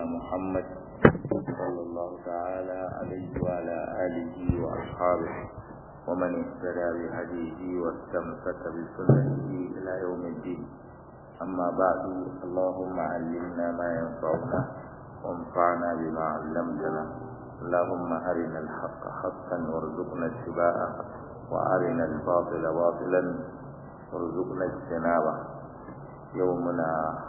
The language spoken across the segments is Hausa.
محمد صلى الله تعالى عليه وعلى آله وأصحابه ومن اهتدى بهديه واستمسك بسنته إلى يوم الدين أما بعد اللهم علمنا ما ينفعنا وانفعنا بما علمتنا اللهم أرنا الحق حقا وارزقنا اتباعه وأرنا الباطل باطلا وارزقنا اجتنابه يومنا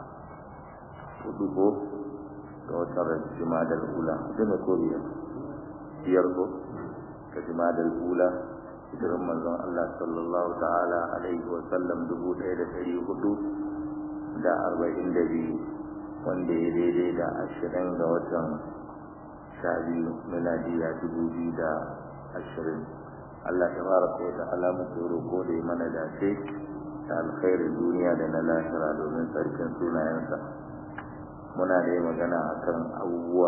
hudu ga watan jimadar ula dana ko biyar biyar ko ga jimadar ula hijiran manzon Allah sallallahu ta'ala alaihi wa sallam dubu ɗaya da ɗari hudu da arba'in da biyu wanda ya daidai da ashirin ga watan sha biyu miladiya dubu biyu da ashirin Allah ta fara ko da alamu tsoro ko da mana dace da alkhairin duniya da na lahira domin sarkin sunayensa muna da magana akan abubuwa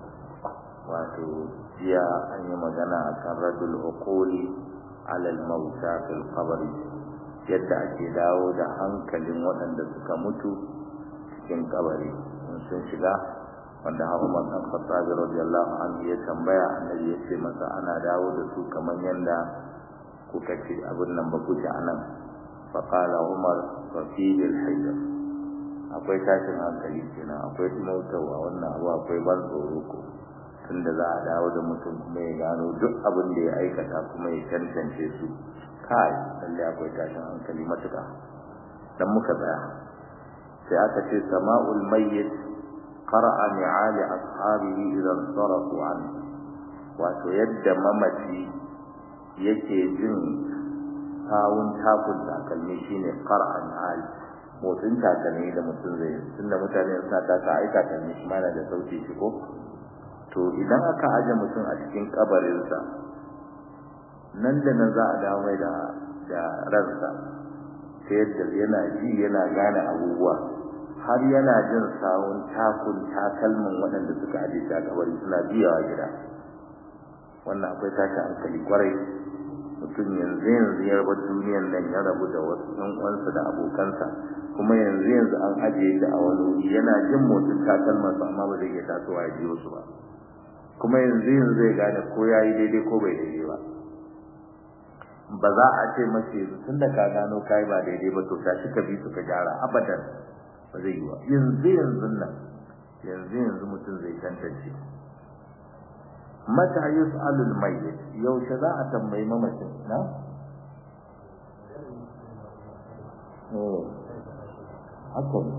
wato jiya an yi magana akan radul uquli ala al-mauta fil qabri yadda ake dawo da hankalin waɗanda suka mutu cikin kabari in sun shiga wanda Umar dan Khattab radiyallahu anhu ya tambaya annabi ya ce masa ana dawo da su kamar yanda kuka ce abin nan ba kuke anan fa qala Umar fa fihi al-hijr akwai tashin hankali kenan akwai tunautawa wannan abu akwai ban tsoro ko tunda za a dawo da mutum kuma ya gano duk abin da ya aikata kuma ya tantance su kai lalle akwai tashin hankali matuƙa dan muka tsaya sai aka ce sama'ul mayyit qara'a ni'ali ashabihi idan sarafu an wato yadda mamaci yake jin sawun takun takalmi shine qara'a ni'ali motsin takalmi da mutum zai tunda mutane suna taka ai takalmi shi mana da sauti shi ko to idan aka aje mutum a cikin kabarinsa nan da nan za a dawo mai da da ransa ta yadda yana ji yana gane abubuwa har yana jin sawun takun takalmin waɗanda suka aje shi a kabari suna biyawa gida wannan akwai tashi hankali kwarai mutum yanzu yanzu ya rabu duniyan nan ya rabu da wasu ɗan uwansa da abokansa kuma yanzu yanzu an ajiye shi a wani wuri yana jin motsin takalman su amma ba zai iya tasowa ya ji wasu ba kuma yanzu yanzu zai gane ko ya yi daidai ko bai daidai ba ba za a ce mace tun da ka gano kai ba daidai ba to tashi ka bi su ka gyara abadan ba zai yi ba yanzu yanzu nan yanzu yanzu mutum zai tantance mata yus'alul mayyit yaushe za a tambayi mamacin na oh haka ne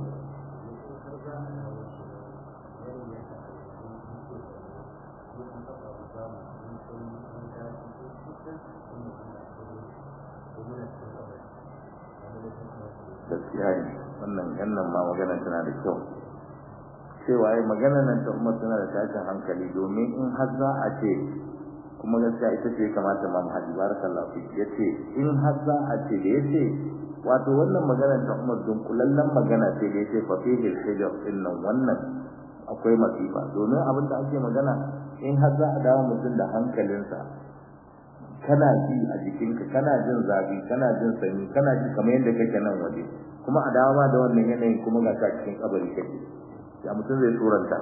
gaskiya ne wannan yannan ma magana tana da kyau cewa ai magana nan ta umar tana da tashin hankali domin in har za a ce kuma gaskiya ita ce kamata ma hadi barakallahu fi yace in har za a ce da yace wato wannan magana ta umar don kullallan magana ce da yace fa fihi al-hijr innan wannan akwai masifa domin abin da ake magana in har za a dawo mutum da hankalinsa kana ji a jikinka kana jin zafi kana jin sanyi kana ji kamar yadda kake nan waje kuma a dawo ma da wannan yanayin kuma ga ka cikin kabari kake ya mutum zai turanta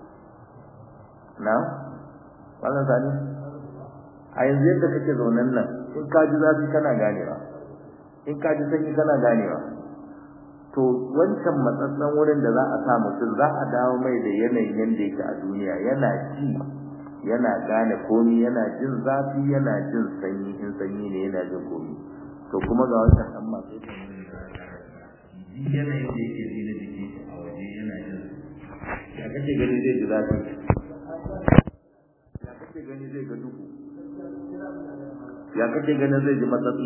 na wannan sani a yanzu yadda kake zaunan nan in ka ji zafi kana ganewa in ka ji sanyi kana ganewa to wancan matsatsan wurin da za a sa mutum za a dawo mai da yanayin yadda yake a duniya yana ji yana gane komi yana jin zafi yana jin sanyi in sanyi ne yana jin komi to kuma ga wancan dan masu yanayin da yake ji na jiki a waje yana jin ya kake gani zai ji zafi ya kake gani zai ga duhu ya kake ganin zai ji matsatsi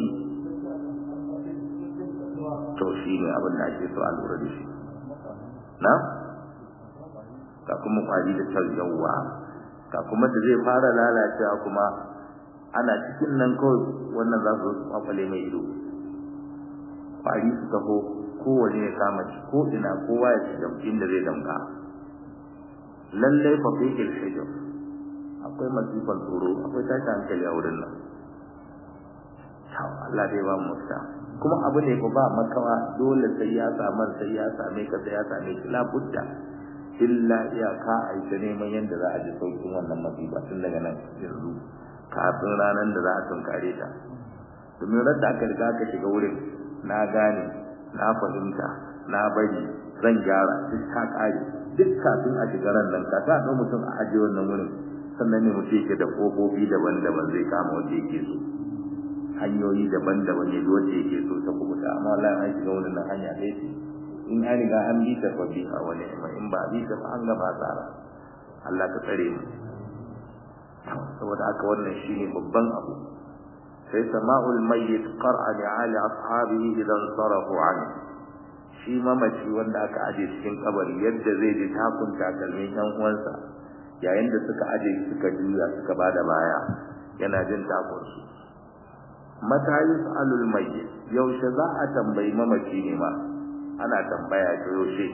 to shi ne abin da ake so a lura da shi na ga kuma kwari da tarjawa ga kuma da zai fara lalacewa kuma ana cikin nan kawai wannan za su kwakwale mai ido kwari su taho kowane ya kama shi ko ina kowa ya shiga inda zai damka lallai fa fi ilhijr akwai masifan tsoro akwai tashi hankali a wurin nan Allah dai ba mu ta kuma abu ne ba makawa dole sai ya samu sai ya same ka sai ya same ki la budda illa iyaka a yi ta neman yadda za a ji saukin wannan masifa tun daga nan yanzu kafin ranar da za a tunkare ta domin ran da aka riga aka shiga wurin na gane na fahimta na bari zan gyara duk ta kare duk kafin a shiga ran nan ka sa mutum a ajiye wannan wurin sannan ne mutum yake da kofofi daban-daban zai kama wanda yake so hanyoyi daban-daban ya wanda yake so ta kubuta amma wallahi an shiga wurin nan hanya ɗaya ce in an riga an bi ta fabi a wani in ba bi ta fa an gaba tsara Allah ka tsare mu saboda haka wannan shine babban abu sai sama'ul mayyit qar'a li ali ashabihi idan sarafu an shi mamaci wanda aka aje cikin kabari yadda zai ji takun takalmin yan uwansa yayin da suka aje suka juya suka bada baya yana jin takun su mata yus'alul mayyit yaushe za a tambayi mamaci ne ma ana tambaya ta yaushe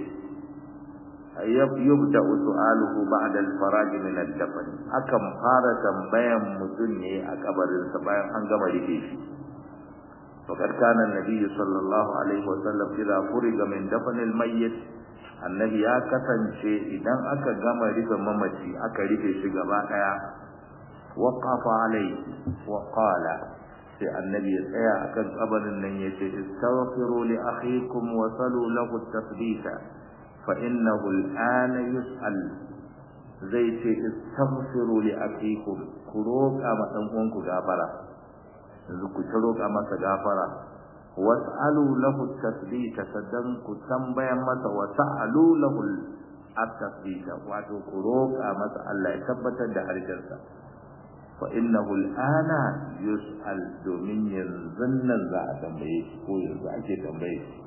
yubda su'aluhu ba'da al-faraj min al-dafn akan fara tambayan mutum ne a kabarin sa bayan an gama rufe shi faqad kana an-nabi sallallahu alaihi wa sallam idza furiga min dafn al-mayyit annabi ya kasance idan aka gama rufe mamaci aka rufe shi gaba daya waqafa alaihi wa qala sai annabi ya tsaya akan kabarin nan yace istaghfiru li akhikum wa salu lahu at-tathbita فإنه الآن يسأل zai ce istaghfiru li akikum ku roƙa ma dan uwanku gafara yanzu ku ta roƙa masa gafara was'alu lahu tasbita sadan ku tambayan masa wa sa'alu lahu at-tasbita wato ku roƙa masa Allah ya tabbatar da harshensa fa innahu al-ana yus'al domin yanzu nan za a tambaye shi ko yanzu ake tambaye shi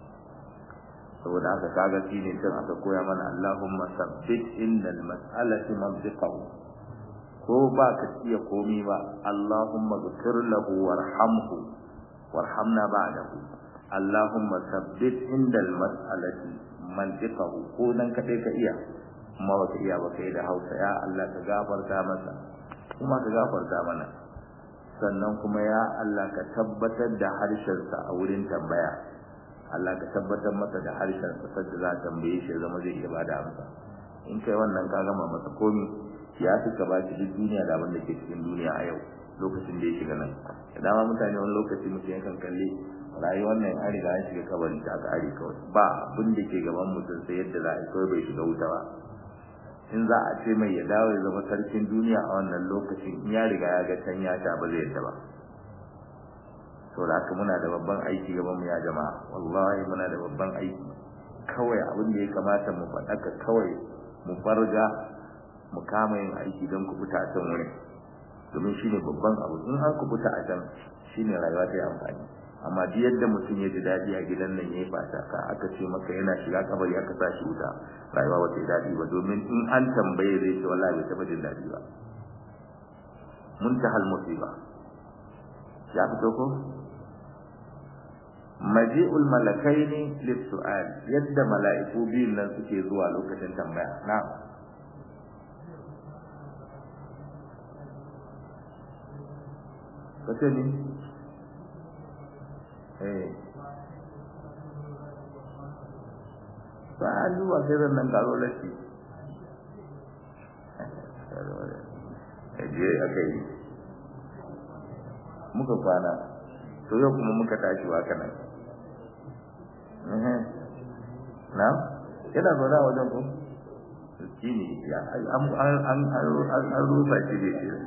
saboda haka kaga shine tun aka koya mana Allahumma sabbit innal mas'alati mantiqahu ko ba ka iya komi ba Allahumma ghfir lahu warhamhu warhamna ba'dahu Allahumma sabbit indal mas'alati mantiqahu ko nan kadai ka iya kuma ba ka iya ba kai da Hausa ya Allah ka gafarta masa kuma ka gafarta mana sannan kuma ya Allah ka tabbatar da harshensa a wurin tambaya Allah ka tabbatar masa da harshen sa da za ta tambaye shi zama zai iya bada amsa in kai wannan ka gama masa komi ya fi ka ba shi duk duniya da abin da ke cikin duniya a yau lokacin da ya shiga nan da dama mutane wani lokaci mutum yakan kalle rayuwar nan an riga an shiga kabari ta aka are kawai ba abin da ke gaban mutum sai yadda za a yi kawai bai shiga wuta ba in za a ce mai ya dawo ya zama sarkin duniya a wannan lokacin in ya riga ya ga can ya sha ba zai yadda ba saboda haka muna da babban aiki gaban mu ya jama'a wallahi muna da babban aiki kawai abin da ya kamata mu faɗaka kawai mu farga mu kama yin aiki don ku fita a can wurin domin shine babban abu in an ku fita a can shine rayuwa ta yi amfani amma duk yadda mutum ya ji daɗi a gidan nan ya yi fata ka aka ce maka yana shiga kabari aka sa shi wuta rayuwa ba ta yi daɗi ba domin in an tambaye zai ce wallahi bai taɓa jin daɗi ba muntahal musiba ya fito ko maji'ul malakaini lis-su'al yadda mala'iku biyun nan suke zuwa lokacin tambaya na kace ni eh ba zuwa sai nan garo lashi je aka yi muka kwana to yau kuma muka tashi wa kana na yana zaune a wajen ku shi ne ya an rufa shi ne shi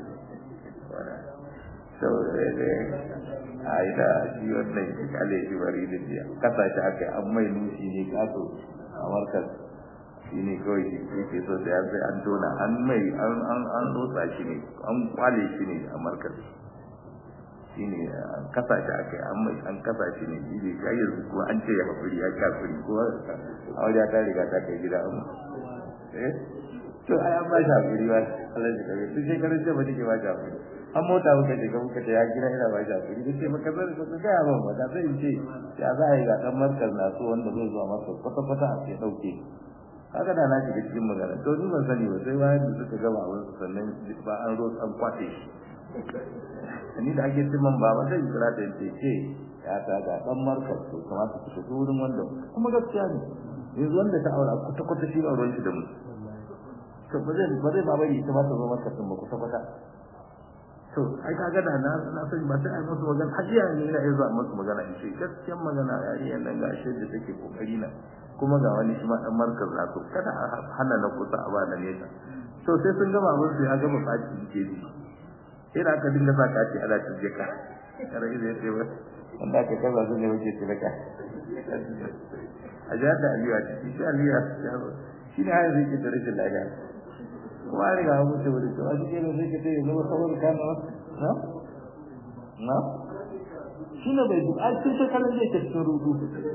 saboda a yi da shi wannan shi kale shi bari da biya kasa shi aka an mai nushi ne kaso a markas shi ne kawai shi ke so da ya sai an tona an mai an rotsa shi ne an kwale shi ne a markas shi ne kasa shi aka yi an mai an kasa shi ne shi ne ya yanzu kuma an ce ya haƙuri ya ci haƙuri ko a wajen ta riga ta kai gida an eh to ai an ba shi haƙuri ba Allah shi kare duk shekarun ce ba take ba shi haƙuri an mota muka je muka ta ya gida ina ba shi haƙuri duk sai maka zai ka ga ya ban ba da sai in ce ya za a yi ga dan markaz na so wanda zai zuwa masa kwata kwata a sai dauke kaga da na shiga cikin magana to ni ban sani ba sai bayan da suka gama abin su sannan ba an zo an kwace shi ni da ake timan baba zai kira da yace ce ya ta ga dan markar to kamata ku shiga wurin wanda kuma gaskiya ne yanzu wanda ta aura kwata kwata shi ba ruwan shi da mu to ba zai ba zai ba bari ita ba ta zo maka tun ba kwata kwata to ai ka ga da na na san ba sai ai musu magana hajiya ne ina iya zuwa musu magana in ce gaskiyar magana yariyan nan gashi da take kokari na kuma ga wani shi ma dan markaz na to kada a hana na kusa a ba na nesa to sai sun gama mun sai a gama kaci ke ji sai da aka dinga sa kaci ana tije ka kare zai ce ba wanda ka kaza sun ne wuce tilaka a jihar da aliyu a ciki shi aliyu shi ne hanyar zai ke da rashin lafiya kuma an riga mutu wuri to a cikin da zai ke ta yi zama saboda kana na na shi ne bai duk a cikin shekarun zai ke cikin rudu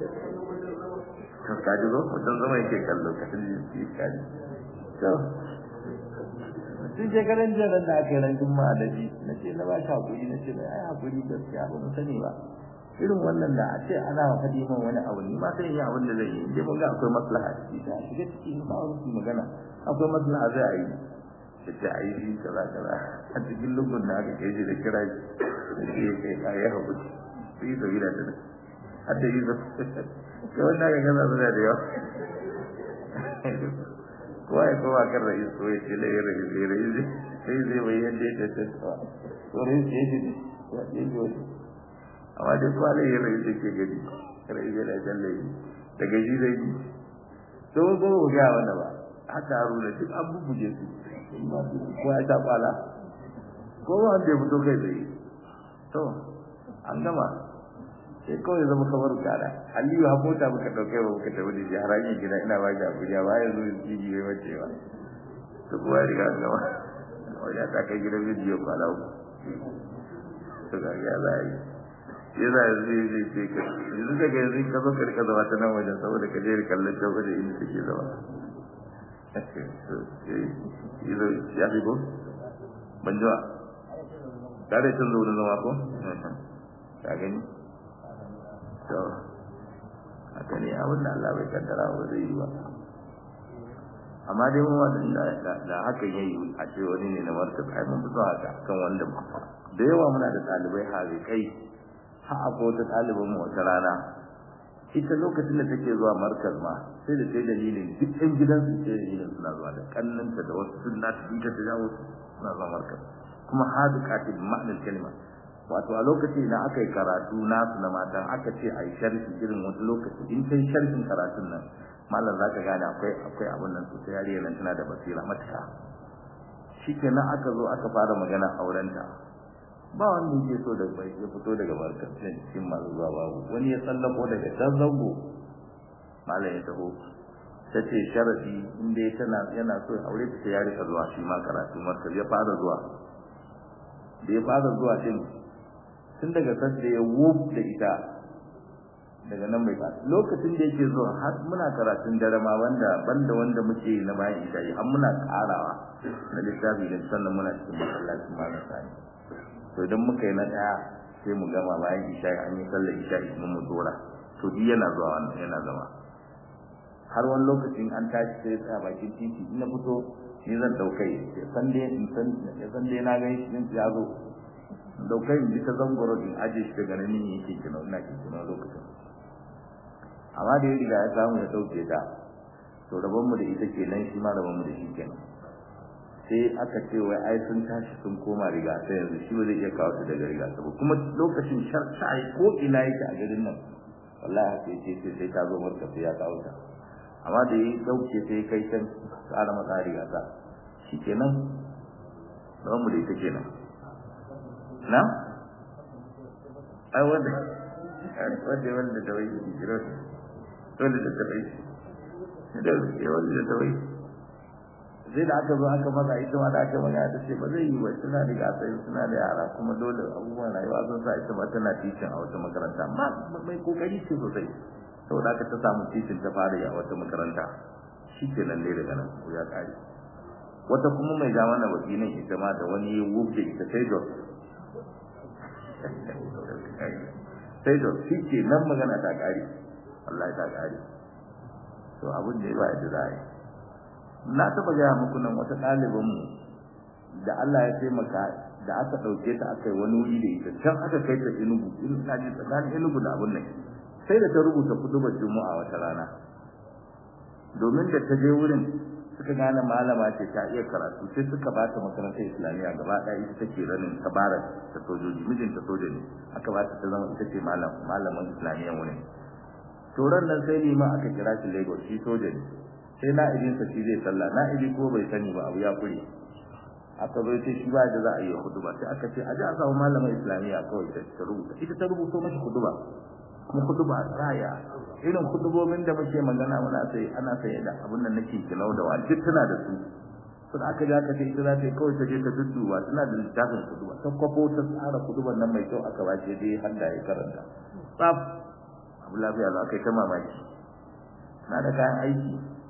kaji zo mutum zama yake kallo ka tun yi kaji to tun shekaran jiya da aka yi ran juma'a da ji na ce na ba shi hakuri na ce mai ai hakuri gaskiya ba mu sani ba irin wannan da a ce ana faɗi min wani abu ni ma sai yi abin da zai yi dai mun ga akwai maslaha ciki ta shiga ciki ba wani magana akwai maslaha zai a yi da ta a yi shi kaza kaza a cikin lungun da aka kai shi da kira shi da ke kai kayan hakuri sai yi sabila da har da yi da wanda ka gaza suna da yawa kowa ya kowa kan rais ko ya ce lai rais lai rais sai zai bai yadda ya tattawa to rais ya ce ya ce ji wani amma dai kowa lai ya rais ke gani rais ya da can lai daga shi zai yi to ko ko ga wanda ba haka haruna duk an bubuje su ko ya ta kwala ko wanda ya fito kai zai to an gama sai kawai zama kamar gara aliyu ha mota muka dauke ba muka tafi da shi har hanyar gida ina ba shi abuja ba ya zo jiji bai wace ba to kuwa ya riga gama wajen ta kai gidan bidiyo kwana uku to ga ya za a yi ya za a yi zai ce ka yanzu ka ga yanzu ka zo ka rika zama ta nan wajen saboda ka je da kallon can wajen inda take zama ya fi ko ban jiwa tare can zo wurin zama ko ka gani to haka ne abin da Allah bai kaddara ba zai yi ba amma dai mun wanda da haka yayi a ce wani ne na martaba ai mun fito haka kan wanda da yawa muna da ɗalibai hazikai har akwai wata ɗaliban mu wata rana ita lokacin da take zuwa markaz ma sai da sai dalilin duk ɗan gidan su sai dalilin suna zuwa da kannanta da wasu sunna ta ita ta jawo suna zuwa markaz kuma hazikati bi ma'anar kalma wato a lokaci idan aka yi karatu nasu na mata aka ce a yi sharhi irin wani lokaci in kai sharhin karatun nan malam za ka gane akwai akwai abin nan sosai yariyar nan tana da basira matuka shi kenan aka zo aka fara magana aurenta ba wanda yake so da bai ya fito daga barkar cikin masu zuwa babu wani ya tsallako daga can zango malam ya taho ta ce sharadi in dai tana yana so aure ta ya rika zuwa shi ma karatu markar ya fara zuwa da ya fara zuwa din tun daga sanda ya wuf da ita daga nan bai fara lokacin da yake zuwa har muna karatun dare ma wanda banda wanda muke na bayan isha'i har muna karawa na littafi da sannan muna cikin masallacin malam sani to idan muka yi na daya sai mu gama bayan isha'i an yi sallar isha'i kuma mu dora to duk yana zuwa wannan yana zama har wani lokacin an tashi sai tsaya bakin titi in na fito ni zan daukai ya san dai in san ya san dai na ga shi ya zo daukai in ji ta zangoro in aje shi daga nan ne yake kina ina kin kina lokacin amma da ya riga ya samu ya dauke ta to rabon mu da ita kenan shi ma rabon mu da shi kenan sai aka ce wai ai sun tashi sun koma riga sai yanzu shi ba zai iya kawo ta daga riga ba kuma lokacin sharta ko ina yake a garin nan wallahi sai ce sai ta zo marka sai ya kawo ta amma da ya dauke sai kai can tsara masa riga ta shi kenan rabon mu da ita kenan na ai wanda wanda wanda da wai jiro dole da tabai da wanda da tabai sai da aka zo aka maza ita ma da aka maza ta ce ba zai yi ba suna da gasai suna da yara kuma dole abubuwan rayuwa sun sa ita ma tana titin a wata makaranta amma mai kokari ce sosai saboda aka ta samu titin ta fara a wata makaranta shi ke nan dai daga nan ko ya kare wata kuma mai ja mana baki nan ita ma da wani wuf da ita sai da sai da shi ke nan magana ta kare Allah ta kare to abin da ya ba da zai na taba gaya muku nan wata ɗaliban mu da Allah ya taimaka da aka ɗauke ta aka yi wani wuri da ita can aka kai ta Enugu ina ji tsakanin Enugu da abun nan sai da ta rubuta kudubar Juma'a wata rana domin da ta je wurin suka gane malama ce ta iya karatu sai suka ba ta makarantar islamiyya gaba ɗaya ita take ranin tabarar ta sojoji mijinta soja ne aka ba ta zama ita ce malam malamin islamiyya wurin turan nan sai liman aka kira shi lagos shi soja ne sai na'ibinsa shi zai sallah na'ibi ko bai sani ba abu ya kure aka zo sai shi ba da za a yi huduba sai aka ce a ji a samu malamin islamiyya kawai ta rubuta ita ta rubuto mashi huduba kuma huduba raya irin hudubobin da muke magana muna sai ana sai da abin nan nake kilau da wani duk tana da su sun aka ji aka ce ita za ta yi kawai ta je ta dudduba tana da littafin huduba ta kwafo ta tsara huduban nan mai kyau aka ba shi dai har da ya karanta tsaf abu lafiya za ka yi ta mamaki na da kayan aiki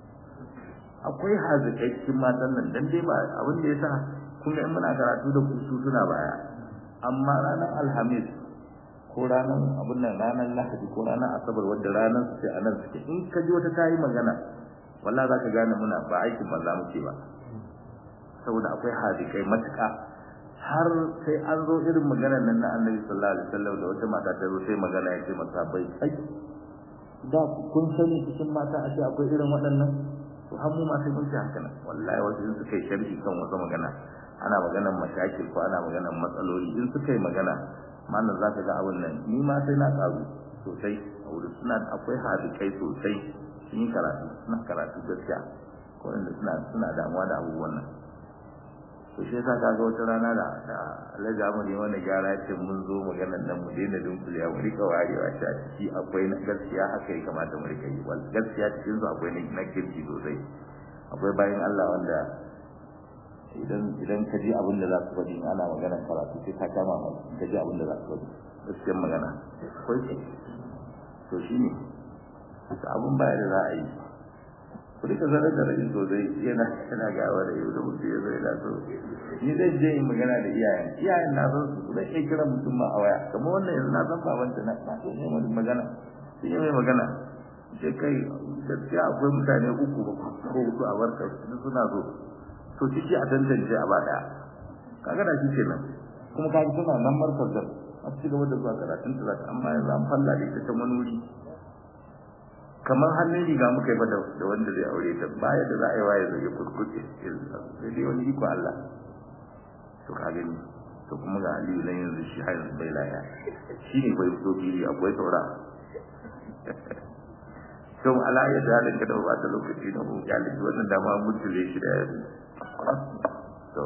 akwai hazikai cikin matan nan dan dai ba abin da yasa kuma in muna karatu da kusu suna baya amma ranar alhamis ko ranar abin nan ranar lahadi ko ranar asabar wadda ranar su sai anan suke in ka ji wata tayi magana wallahi za ka gane muna ba aikin banza muke ba saboda akwai hazikai matuƙa har sai an zo irin maganar nan na annabi sallallahu alaihi wasallam da wata mata ta zo sai magana ya ce masa bai ai da kun sani cikin mata a ce akwai irin waɗannan to har mu ma sai mun ci haka nan wallahi wasu in suka yi sharhi kan wasu magana ana maganar mashakil ko ana maganar matsaloli in suka yi magana mana za ka ga abin nan ni ma sai na karu sosai a wurin suna akwai hadikai sosai sun yi karatu suna karatu gaskiya ko inda suna suna damuwa da abubuwan nan to shi yasa kaga wata rana da da Alhaji Ahmad ya wani gyara ya ce mun zo maganar nan mu daina dunkule mu rika warewa shi a ciki akwai na gaskiya haka ya kamata mu rika yi wal gaskiya cikin su akwai na kirki sosai akwai bayan Allah wanda idan idan ka ji abin da za su faɗi ana maganar karatu sai ka kama mai ka ji abin da za su faɗi gaskiyar magana akwai ce to shi ne abin baya da za a yi ku rika zarar da rai sosai yana yana gawa da yau da mutum ya zai laso ni zai je in magana da iyayen iyayen na san su zai iya kira mutum ma a waya kamar wannan yanzu na san babanta na na so ne mai magana sai ya mai magana sai kai gaskiya akwai mutane uku ko hudu a barkar su suna so to ciki a tantance a baya kaga da shi kenan kuma kaga suna nan markar da a ci gaba da zuwa karatun talata amma yanzu an falla da ita ta manuri kamar hannun riga muka yi da wanda zai aure ta baya da za a yi waye zai kurkuce sai dai wani iko Allah to ka gani to kuma ga Aliyu nan yanzu shi har yanzu bai laya shi ne bai fito fili akwai saura to ala ya dalin ka da ba ta lokaci na mu ya liki wannan dama mutule shi da yanzu to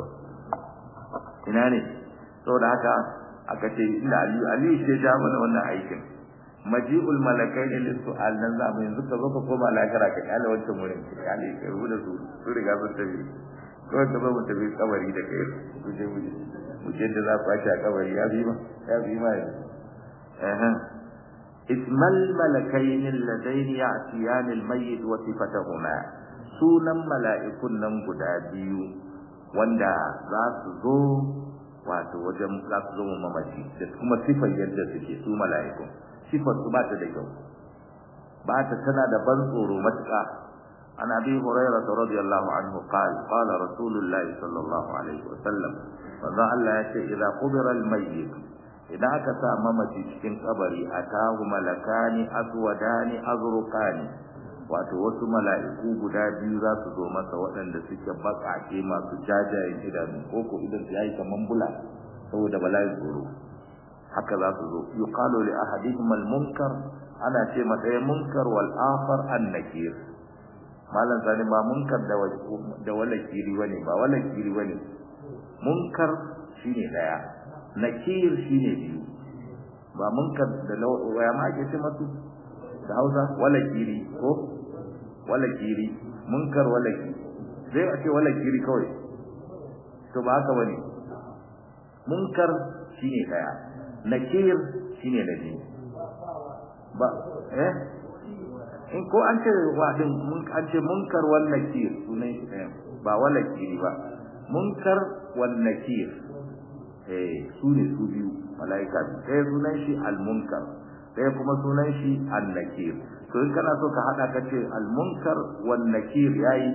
ina ne saboda haka aka ce inda Aliyu Aliyu sai ja mana wannan aikin maji'ul malakaini lis-su'al nan za mu yanzu ka zo ka koma lahira ka kala wancan wurin ka kale ka rubuta su su riga sun tafi ko ka zo mu tafi kabari da kai ku je mu mu je da za ku a kabari ya bi ma ya bi ma eh ismal malakaini alladaini ya'tiyan al-mayyit wa sifatuhuma sunan mala'ikun nan guda biyu wanda za su zo wato wajen za su zo mamaci da kuma sifar yadda suke su mala'ikun sifar su ba ta da kyau ba ta tana da ban tsoro matuƙa an abi hurairah radiyallahu anhu qala qala rasulullah sallallahu alaihi wasallam manzo Allah ya ce idza qubira al-mayyit idan aka sa mamaci cikin kabari atahu malakani aswadani azruqani wato wasu mala'iku guda biyu za su zo masa waɗanda suke baƙaƙe masu jajayen idanu ko ko idan su yayi kaman bula saboda bala'in tsoro haka za su zo yuqalu li ahadihim al-munkar ana ce masa ya munkar wal akhar an-nakir malan sani ba munkar da da wala kiri bane ba wala kiri bane munkar shine daya nakir shine biyu ba munkar da waya ma ake ce masu da Hausa wala kiri ko wala kiri munkar wala kiri zai a ce wala kiri kawai to ba haka bane munkar shine daya nakir shine na biyu ba eh in ko an ce wadin mun an ce munkar wal nakir sunan shi ɗaya ba wal nakiri ba munkar wal nakir eh su ne su biyu malaika ɗaya sunan shi al munkar ɗaya kuma sunan shi al nakir to in kana so ka hada ka ce al munkar wal nakir yayi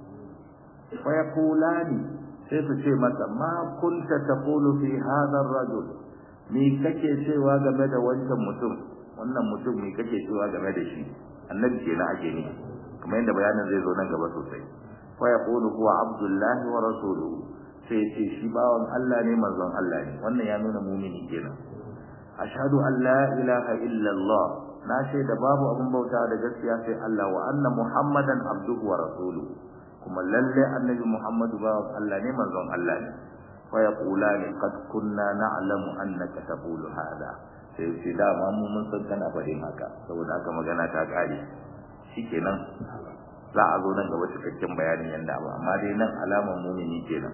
fa yaqulani sai su ce masa ma kunta taqulu fi hadha ar-rajul me kake cewa game da wancan mutum wannan mutum me kake cewa game da shi annabi kenan ake ne kamar yadda bayanin zai zo nan gaba sosai fa yaqulu huwa abdullahi wa rasuluhu sai ce shi bawan Allah ne manzon Allah ne wannan ya nuna mumini kenan ashhadu an la ilaha illa Allah na shaida babu abun bauta da gaskiya sai Allah wa anna muhammadan abduhu wa rasuluhu kuma lalle annabi muhammadu bawan Allah ne manzon Allah ne fa yaqulani qad kunna na'lamu annaka taqulu hada sai ce da ma mu mun san kana faɗin haka saboda haka magana ta kare shikenan za a zo nan gaba cikakken bayanin yanda ba amma dai nan alaman mumini kenan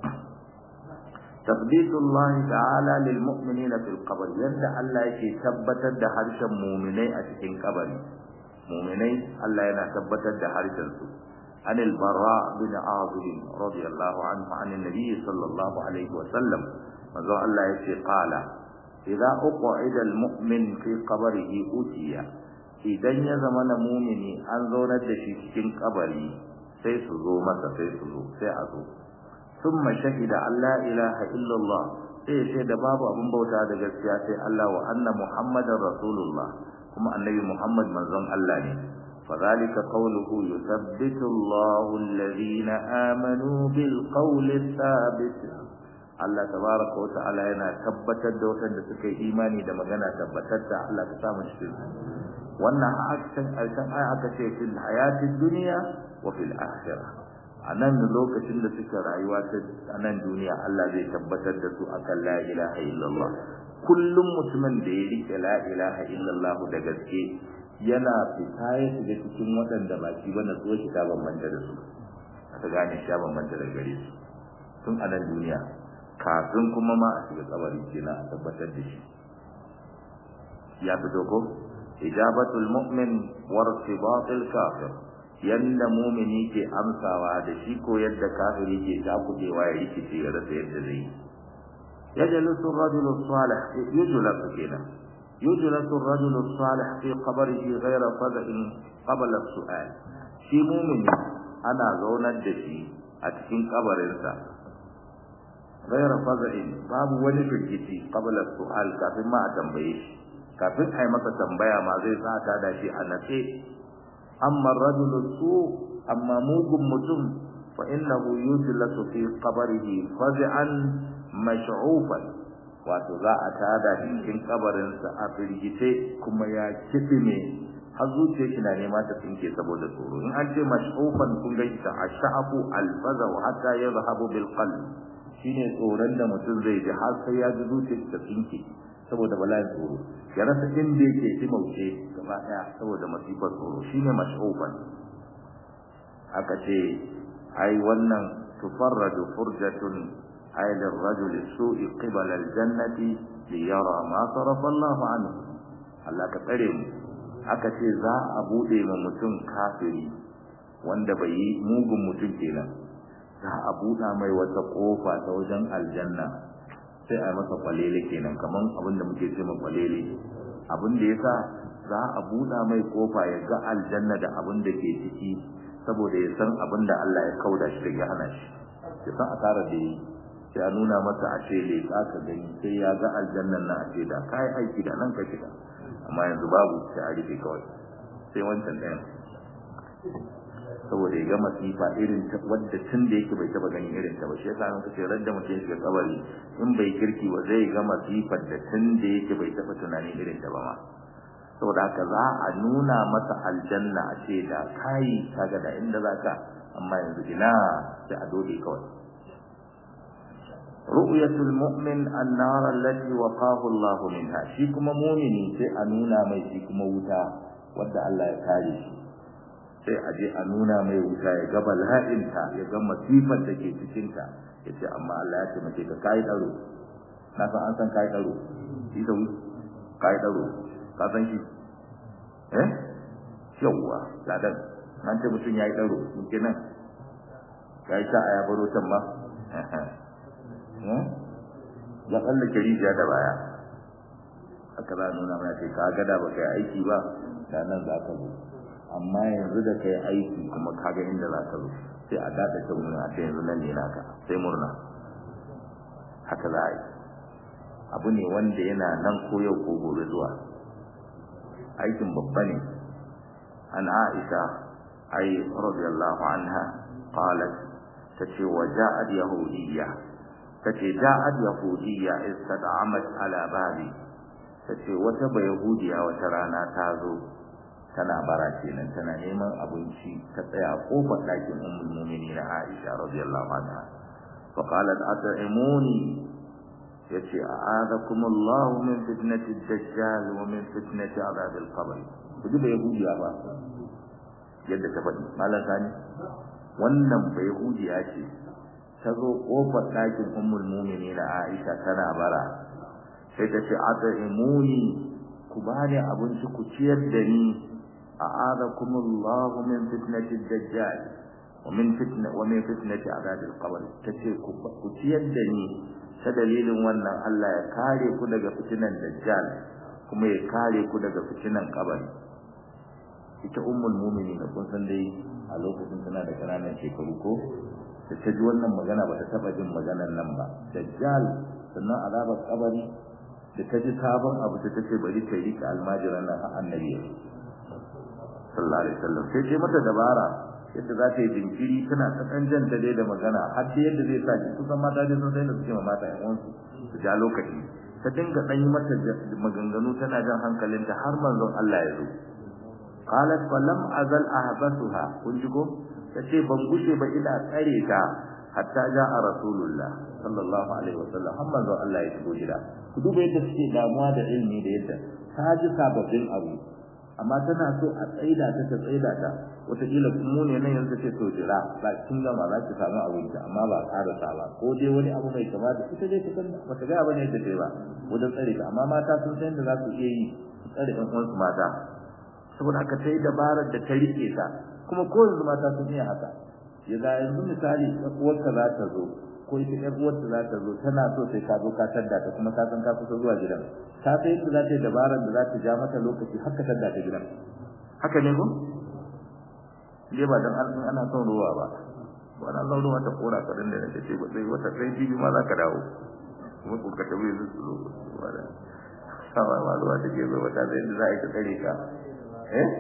تثبيت الله تعالى للمؤمنين في القبر يبدا الله yake tabbatar da harshen mu'minai a cikin kabari mu'minai Allah yana tabbatar da harshen su عن البراء بن عاظم رضي الله عنه عن النبي صلى الله عليه وسلم manzo Allah yace qala idza uqida almu'min fi qabrihi utiya idan ya zama na mu'mini an zaunar da shi cikin kabari sai su zo masa sai su zo sai a zo ثم شهد أن لا إله إلا الله sai sai da babu abin bauta da gaskiya sai Allah wa anna Muhammadar Rasulullah kuma annabi Muhammad manzon Allah ne فذلك قوله يثبت الله الذين آمنوا بالقول الثابت Allah tabaraka wa ta'ala yana tabbatar da wadanda suka yi imani da magana tabbatar da Allah ta samu cikin wannan akan alkan aya aka ce fil hayatid dunya wa fil akhirah a nan lokacin da suka rayuwa ta a nan duniya Allah zai tabbatar da su akan la ilaha illallah kullum mutumin da ya rike la ilaha illallah da gaske yana fita ya shiga cikin waɗanda ba shi ba na so shi ta bambanta da su aka gane shi ya bambanta da gare su tun a nan duniya kafin kuma ma a shiga kabari kenan a tabbatar da shi ya fito ko ijabatul mu'min wa irtibatul kafir yanda mumini ke amsawa da shi ko yadda kafiri ke takudewa ya rikice ya rasa yadda zai yajlisu ar-rajulu salih yujlasu kenan yujlasu ar-rajulu salih fi qabrihi ghayra fad'in qabla as-su'al shi mumini ana zaunar da shi a cikin kabarinsa ghayra fad'in babu wani firgici qabla as-su'al kafin ma a tambaye shi kafin a yi masa tambaya ma zai tsata da shi a natse amma rajulu su amma mugun mutum fa innahu yujlasu fi qabrihi faz'an mash'ufan wato za a tada cikin kabarin sa a firgice kuma ya kidime har zuciya shi na nema ta tsinke saboda tsoro in an ce mash'ufan kun ga ita ash'afu alfaza wa hatta yadhhabu bil qalb shine tsoron da mutum zai ji har sai ya ji zuciyar ta tsinke saboda bala'in tsoro ya rasa inda yake shi mauce gaba daya saboda masifar tsoro shine mash'ufan aka ce ai wannan tufarraju furjatun ay lirrajul su'i qibala aljannati li yara ma sarafa Allahu anhu Allah ka tsare mu aka ce za a bude ma mutum kafiri wanda bai yi mugun mutum kenan za a buɗa mai wata kofa ta wajen aljanna sai a masa kwalele kenan kaman abin da muke ce kwalele abin da yasa za a buɗa mai kofa ya ga aljanna da abin da ke ciki saboda ya san abin da Allah ya kauda shi daga hana shi ya san asara da yi sai a nuna masa a ce leƙa ka gani sai ya ga aljannan na a ce da kai aiki da nan ka shiga amma yanzu babu sai a rufe kawai sai wancan ɗayan saboda ya ga masifa irin ta wadda tun da yake bai taba ganin irin ta ba shi yasa mun kace radda mutum ya shiga kabari in bai kirki ba zai ga masifar da tun da yake bai taba tunanin irin ta ba ma saboda haka za a nuna masa aljanna a ce da kai kaga da inda zaka amma yanzu ina sai a dole kawai ru'yatul mu'min an-nar allati waqahu Allah minha shi kuma mu'mini sai a nuna mai shi kuma wuta wanda Allah ya kare shi sai a je a nuna mai wuta ya ga bala'inta ya ga masifar da ke cikinta ya ce amma Allah ya taimake ka kai daro na san an san kai daro shi da kai daro ka san shi eh yawwa ladan nan ce mutum yayi daro kenan kai ta aya baro can ba ya tsallake rijiya da baya haka za nuna mana ce ka gada ba kai aiki ba da nan za ka zo amma yanzu da kai aiki kuma kaga inda za ka zo sai a dada ta murna sai yanzu nan ne naka sai murna haka za a yi abu ne wanda yana nan ko yau ko gobe zuwa aikin babba ne an aisha ai radiyallahu anha qalat tace wa ja'at yahudiyya tace ja'at yahudiyya istad'amat ala babi tace wata bayahudiya wata rana ta zo tana bara kenan tana neman abinci ta tsaya kofar ɗakin ummul mu'minin Aisha radiyallahu anha fa qalat at'imuni yace a'adakum Allah min fitnati ad-dajjal wa min fitnati adhab al-qabr kuji bayahudiya ba yadda ta faɗi malam sani wannan bayahudiya ce ta zo kofar ɗakin ummul mu'minin Aisha tana bara sai ta ce at'imuni ku bani abinci ku ciyar da ni أعاذكم الله من فتنة الدجال ومن فتنة ومن فتنة عذاب القبر تشيك كتيدني سدليل وانا الله يكاري كدغ فتنة الدجال كما يكاري كدغ فتنة القبر ita ummul mu'minin kun san dai a lokacin tana da kananan shekaru ko da ta ji wannan magana ba ta taba jin maganar nan ba dajjal sannan azabar kabari da ta ji sabon abu ta ce bari ta rika almajiran nan har annabi sallallahu alaihi wasallam sai ce mata dabara yadda za ta yi jinkiri tana ta kan jan da dai da magana har da yadda zai sa ki kusan mata dai sun sai da suke ma mata ƴan uwansu su ja lokaci ta dinga dan yi mata maganganu tana jan hankalinta har manzon Allah ya zo qalat fa lam azal ahbasuha kun ji ko tace ban gushe ba ina tsare ta hatta ja'a rasulullah sallallahu alaihi wasallam har manzon Allah ya shigo gida ku duba yadda suke damuwa da ilimi da yadda ta ji sababbin abu amma tana so a tsaida ta ta tsaida ta wataƙila mu ne nan yanzu ce to jira ba kin gama za ki samu abinci amma ba ƙara sa ba ko dai wani abu mai kama da ita dai ta bata ga bane da dai ba wajen tsare ta amma mata sun san da za su iya yi tsare ɗan uwansu mata saboda haka ta yi dabarar da ta rike ta kuma ko yanzu mata sun iya haka ya ga yanzu misali uwarka za ta zo ko ita ƴar uwarta za ta zo tana so sai ka zo ka tadda ta kuma ka san ka kusa zuwa gidan ta sai yadda za ta yi dabarar da za ta ja mata lokaci har ka tadda ta gidan haka ne ko dai ba dan an ana son ruwa ba ba na son ruwa ta kora ka da nake ce ba sai wata sai bibi ma za ka dawo kuma ko ka tabi su su ba da sawa ma ruwa ta ke zo wata zai za a yi ta tsare ka eh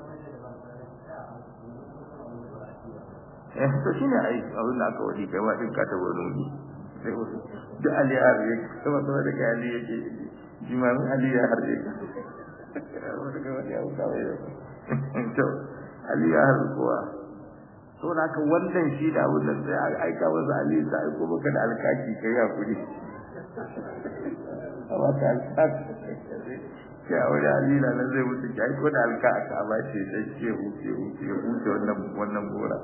eh to shine ai abin da aka wadi kai wa din ka ta wani wuri sai wasu duk ali har yake kuma kuma da kai ali yake jimamin ali ya har yake wani ga wani abu kawai to ali ya har kuwa to da ka wannan shi da abin da sai a aika wa ali sai aiko maka da alkaki kai ya kudi amma ka alkaki ya wani ali na nan zai mutu ki aiko da alkaki a ba shi sai ke huce huce huce wannan wannan gora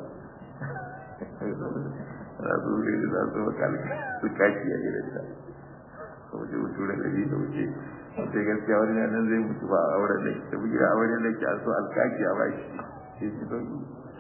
za su wuri za su maka su kaki a gidansa a waje wuce da gari da wuce sai gaskiya wani nan zai mutu ba a auren da ta bugira a wani da ke a so alkaki a bashi sai su sauki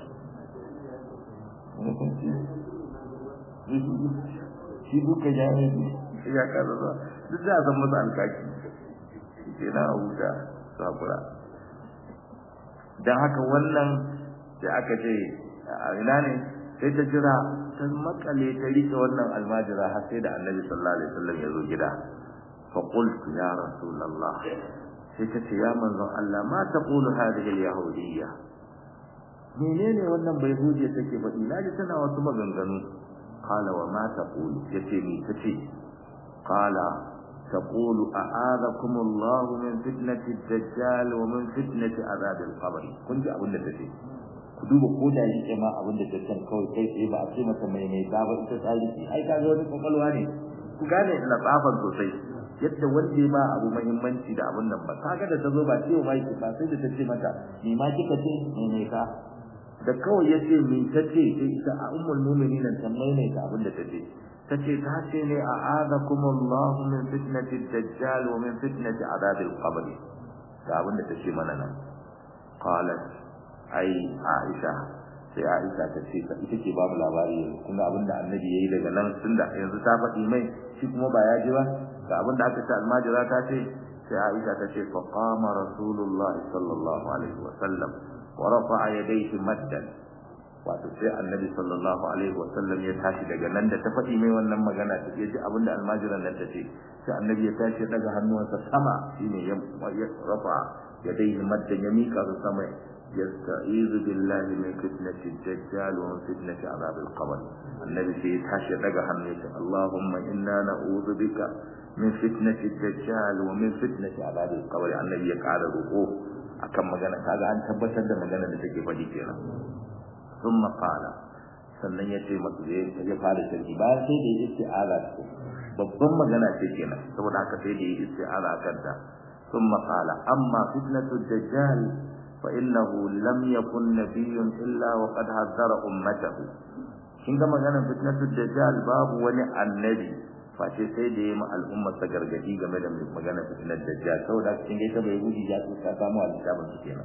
shi duka jami'i ne ya kasa zuwa duk za a san masa alkaki ke na a huta sakura don haka wannan da aka ce a ina ne sai ta jira ta makale ta rike wannan almajira har sai da annabi sallallahu alaihi wasallam ya zo gida fa qultu ya rasulullah sai ta ce ya manzon Allah ma taqulu hadhihi al-yahudiyya menene wannan bai huje take faɗi naji tana wasu maganganu qala wa ma taqulu yace ni tace qala تقول أعاذكم الله من فتنة الدجال ومن فتنة عذاب القبر كنت أقول لك ku duba ko da yake ma abin da tattan kawai kai tsaye ba a ce masa mai mai ba ba ita tsari ce ai ka ga wani kwakwalwa ne ku gane latsafan sosai yadda wanda ya ba abu muhimmanci da abin nan ba kaga da ta zo ba ce ba ki ba sai da ta ce mata ni ma kika ce ne ne ka da kawai ya ce min ta ce sai ita a ummul mu'minin ta mai ta abin da ta ce ta ce ta ce ne a azakum Allah min fitnati dajjal wa min fitnati adabil qabr ga abin da ta ce mana nan qalat ai Aisha sai Aisha ta ce ita ce babu labari yanzu kun ga abinda annabi yayi daga nan tunda yanzu ta faɗi mai shi kuma ba ya ji ba ga abinda aka ce almajira ta ce sai Aisha ta ce fa qama rasulullah sallallahu alaihi wa sallam wa rafa'a yadayhi maddan wato sai annabi sallallahu alaihi wa sallam ya tashi daga nan da ta faɗi mai wannan magana ta ji abinda almajiran nan ta ce sai annabi ya tashi daga hannuwansa sama shine ya rafa yadayhi maddan ya mika su sama yasta'izu billahi min fitnati ad-dajjal wa min fitnati adhab al-qabr annabi sai tashi daga hannu ya Allahumma inna na'udhu bika min fitnati ad-dajjal wa min fitnati adhab al-qabr annabi ya kara roƙo akan magana kaga an tabbatar da magana da take faɗi kenan thumma qala sannan ya ce masu da ya fara shirki bayan sai da ya isti'aza ce babban magana ce kenan saboda haka sai da ya isti'aza akan ta thumma qala amma fitnatu ad-dajjal فإنه لم يكن نبي إلا وقد حذر أمته kin ga maganar fitnatul dajjal babu wani annabi face sai da yayi al'ummar ta gargadi game da maganar fitnatul dajjal saboda kin ga ita bai guji ya ta samu alƙaban su kenan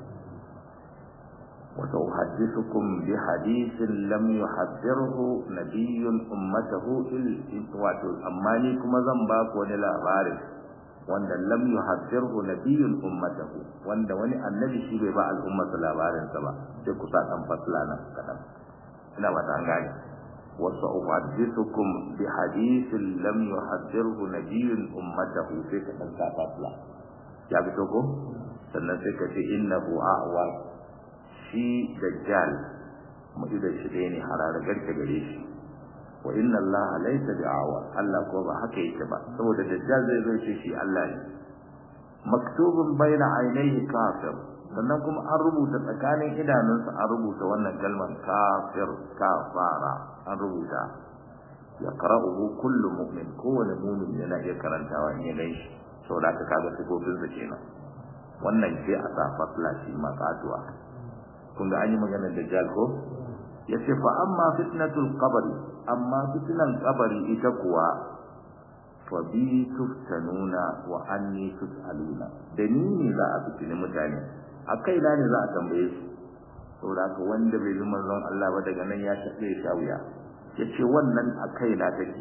wa tuhaddithukum bi hadithin lam yuhaddirhu nabiyyun ummatahu il wato amma ni kuma zan ba ku wani labarin wanda lam yuhaddirhu nabiyyun ummatahu wanda wani annabi shi bai ba al'ummar labarin sa ba sai ku sa dan fasla nan kadan ina ba ta gane wa sa'uhaddithukum bi hadithin lam yuhaddirhu nabiyyun ummatahu sai ka dan sa fasla ya fito ko sannan sai ka ce innahu a'wa shi dajjal mu da shi dai ne harara garke gare shi wa inna Allah laysa bi'awa Allah ko ba haka yake ba saboda dajjal zai zo ce shi Allah ne maktubun baina ainihi kafir sannan kuma an rubuta tsakanin idanunsa an rubuta wannan kalmar kafir kafara an rubuta ya qara'uhu kullu mu'min kowane mu'min yana iya karantawa in ya ganshi saboda haka kaga sifofin sa kenan wannan ce a sa fasla shi makatuwa kun ga an yi maganar dajjal ko yace fa amma fitnatul qabri amma fitnan qabri ita kuwa fa bi tuftanuna wa anni tusaluna da ni ne za a fitini mutane akai na ne za a tambaye su saboda haka wanda bai bi manzon Allah ba daga nan ya tafi ya wuya yace wannan akai na take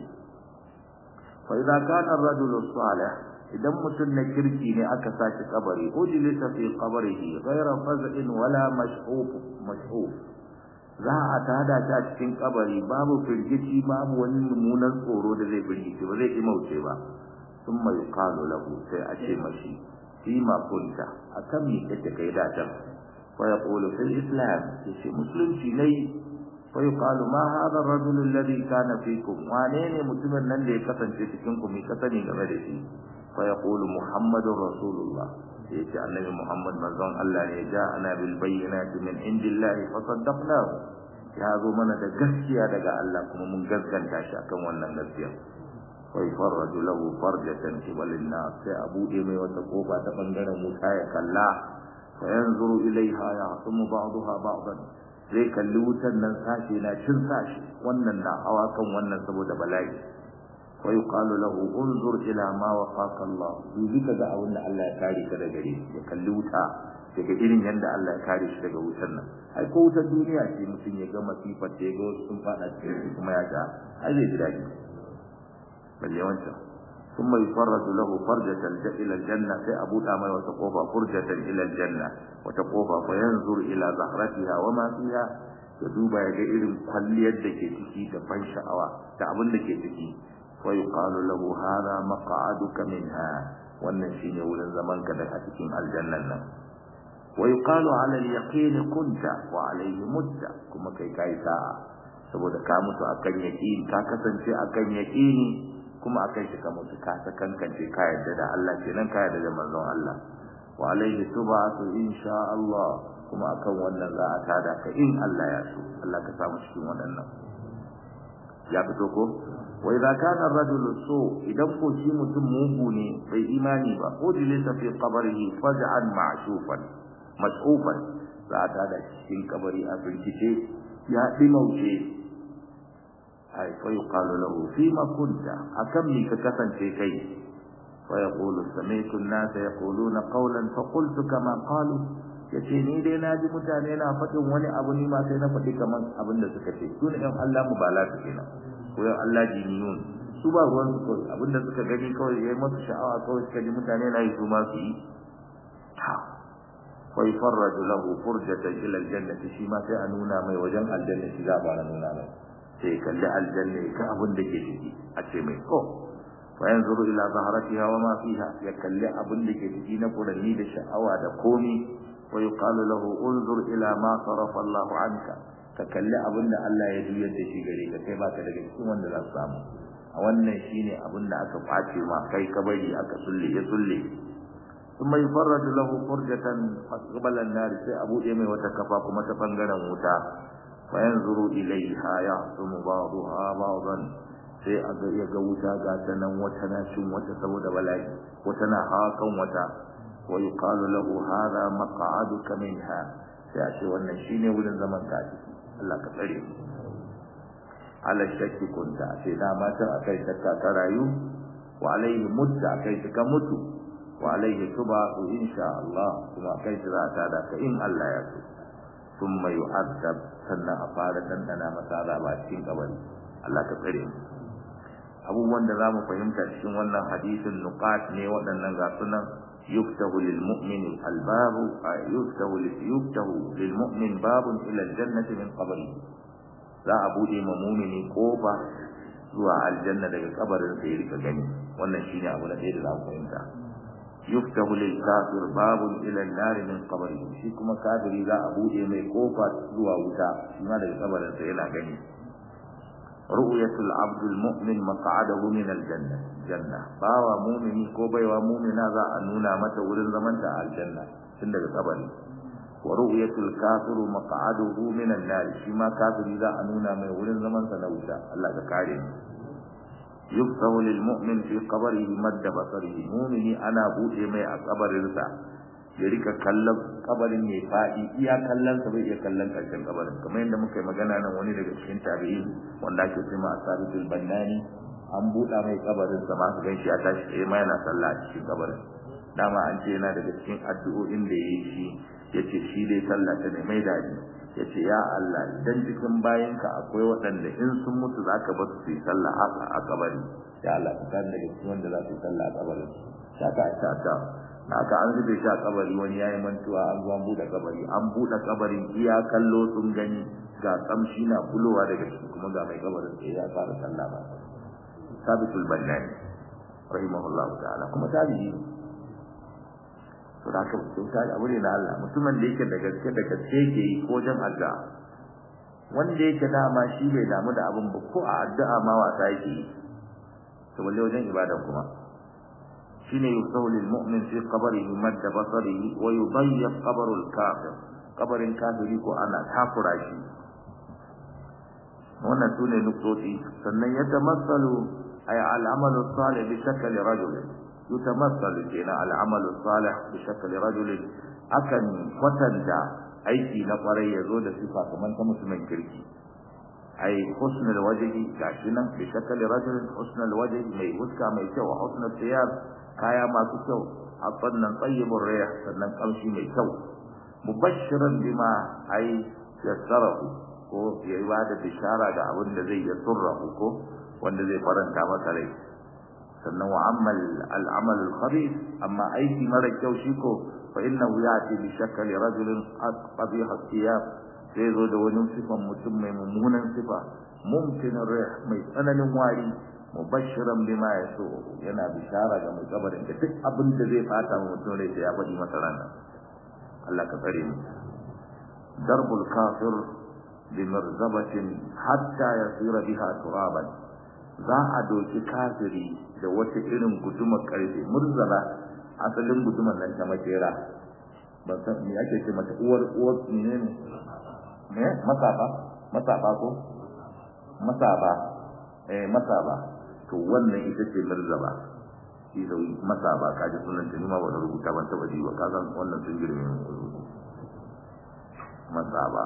fa idza kana ar-rajulu salih idan mutum na kirki ne aka saki kabari ujlisa fi qabrihi ghayra faz'in wala mash'uf mash'uf za a tada ta cikin kabari babu firgici babu wani mummunan tsoro da zai firgici ba zai imauce ba sun mai yuqalu lahu sai a ce mashi fi ma kunta akan mi kake kai da can fa yaqulu fil islam yace musulunci ne fa yuqalu ma hadha ar-rajul alladhi kana fikum wane ne mutumin nan da ya kasance cikin ku mai kasani game da shi fa yaqulu muhammadur rasulullah sai ce annabi Muhammad manzon Allah ne ja ana bil bayyinati min indillahi fa saddaqnahu ya zo mana da gaskiya daga Allah kuma mun gaskanta shi akan wannan gaskiya wa yafarraju lahu farjatan qibalin nas sai abu dai mai wata kofa ta bangaren wuta ya kalla fa yanzuru ilaiha ya hasumu ba'daha ba'dan zai kalli wutan nan sashi na cin sashi wannan na hawa kan wannan saboda bala'i ويقال له انظر الى ما وقاك الله dubi kaga abin da Allah ya kare ka daga gare ya kalli wuta daga irin yanda Allah ya kare shi daga wutar nan ai ko wutar duniya ce mutum ya ga masifar da ya ga wasu sun fada cikin kuma ya ta ai zai ji daɗi balle wancan ثم يفرج له فرجة إلى الجنة في أبو دامي وتقوفى فرجة إلى الجنة وتقوفى فينظر إلى زهرتها وما فيها يدوب يجئر كل يدك تكي تفن شعوى تعبن لك تكي ويقال له هذا مقعدك منها wannan shine wurin zaman ka daga cikin aljannan nan wa yuqalu ala al-yaqin kunta wa alayhi mutta kuma kai kai sa'a saboda ka mutu akan yaqin ka kasance akan yaqini kuma akan shi ka mutu ka ta kankance ka yadda da Allah kenan ka yadda da manzon Allah wa alayhi tubatu insha Allah kuma akan wannan za a tada ka in Allah ya so Allah ka samu cikin waɗannan ya fito ko wa idza kana ar-rajulu su idan ko shi mutum mugu ne bai imani ba ujlisa fi qabrihi faj'an ma'shufan mas'ufan za ta da cikin kabari a firgice ya dimauce ai fa yuqalu lahu fi ma kunta akan mi ka kasance kai fa yaqulu sami'tu an-nasa yaquluna qawlan fa qultu kama qalu yace ni dai na ji mutane na faɗin wani abu ni ma sai na faɗi kaman abin da suka ce su ne ɗan Allah mu ba lafi kenan ko yan Allah jiniyun su ba ruwan su kawai abin da suka gani kawai yayi masu sha'awa kawai suka ji mutane na yi su ma su yi ta wa yufarraju lahu furjatan ila aljannati shi ma sai a nuna mai wajen aljanna shi za a fara nuna mai sai kalli aljanna ya ga abin da ke ciki a ce mai ko fa yanzuru ila zaharatiha wa ma fiha ya kalli abin da ke ciki na furanni da sha'awa da komi wa yuqalu lahu unzur ila ma sarafa Allah anka ka kalli abinda Allah ya juyar da shi gare ka kai baka daga cikin wanda za su samu a wannan shine abinda aka kwace ma kai ka bari aka sulle ya sulle ثم يفرج له فرجة قبل النار sai abu ɗaya mai wata kafa kuma ta bangaren wuta fa yanzuru ilaiha yahsum ba'daha ba'dan sai a ga ya ga wuta ga ta nan wata na cin wata saboda bala'i wata na hakan wata wa yuqalu lahu hadha maq'aduka minha sai a ce wannan shine wurin zaman ka ciki Allah ka tsare mu ala shakki kunta sai da mata akai shakka ka rayu wa alaihi mutta akai ka mutu wa alaihi tubaqu insha Allah kuma akai za ta da ka in Allah ya so thumma yu'adab sannan a fara dandana masa azaba cikin kabari Allah ka tsare mu abubuwan da zamu fahimta cikin wannan hadisin nuqat ne waɗannan ga sunan yuftahu lil mu'min al babu yuftahu lil yuftahu lil mu'min babun ila al jannati min qabri za a bude ma mu'mini kofa zuwa aljanna daga kabarin sa ya rika gani wannan shine abu na da za mu fahimta yuftahu lil kafir babun ila an nar min qabri shi kuma kafiri za a bude mai kofa zuwa wuta shi ma daga kabarin sa yana gani ru'yatul abdul mu'min maq'adahu min aljanna janna bawa mu'mini ko baiwa mu'mina za a nuna mata wurin zaman ta aljanna tun daga kabari wa ru'yatul kafiru maq'aduhu min an-nar shi ma kafiri za a nuna mai wurin zaman sa na wuta Allah ka kare mu yuftahu lil mu'min fi qabrihi madda basarihi mu'mini ana bude mai a kabarin sa ya rika kallon kabarin mai faɗi iya kallon sa bai iya kallon karshen kabarin kamar yadda muka yi magana nan wani daga cikin tabi'in wanda ake cewa asabitul bannani an buɗa mai kabarin sa ma su gan shi ya tashi tsaye ma yana sallah a cikin kabarin dama an ce yana daga cikin addu'o'in da ya yi shi ya ce shi dai sallah ta ne mai daɗi ya ce ya Allah idan cikin bayanka akwai waɗanda in sun mutu za ka basu su yi sallah a kabari ya Allah ka kan daga cikin wanda za su yi sallah a kabarin shaka ta ta haka an zube shi a kabari wani yayi mantuwa an zo an bude kabari an bude kabarin iya kallo sun gani ga kamshi na bulowa daga ciki kuma ga mai kabarin sai ya fara sallah ba sabitul bannani rahimahullah ta'ala kuma tabi'i to da ka to ta abu ne na Allah mutumin da yake da gaske da gaske yake yi ko jan addu'a wanda yake dama shi bai damu da abin ba ko a addu'a ma wasa yake yi to balle wajen ibada kuma shine yusawu lil mu'min fi qabrihi madda basarihi wa yudayyaq qabru al kafir qabrin kafiri ko ana takura shi wannan sune nuktoti sannan ya tamassalu ay al amalu salih bi shakli rajul yutamassalu kina al amalu salih bi shakli rajul akan kwatanta aiki na kwarai yazo da sifa kamar ta musulmin kirki ay husnul wajhi gashi nan bi shakli rajul husnul wajhi mai huska mai kyau husnul thiyab kaya masu kyau a sannan tsayyibin rayah sannan kamshi mai kyau mubashiran bima ai yassarahu ko ya yi bada bishara ga abin da zai yasurrahu ko wanda zai faranta masa rai sannan wa ammal al'amal al-khabith amma aiki mara kyau shi ko fa innahu yati bi shakli rajulin qabih thiyab sai zo da wani sifan mutum mai mummunan sifa mumkin rih mai tsananin wari mubashiran bima yaso yana bishara ga mai kabarin da duk abin da zai fata wa mutum rai ya faɗi masa ranar Allah ka tsare mu darbul kafir bi marzabatin hatta yasira biha turaban za a doki kafiri da wata irin gudumar karfe murzala asalin gudumar nan ta makera ban san me ake ce mata uwar uwar menene ne masaba masaba ko masaba eh masaba to wannan ita ce marzaba shi da masaba kaji sunan ta nima wani rubuta ban taba ji ba ka san wannan sun girme mu masaba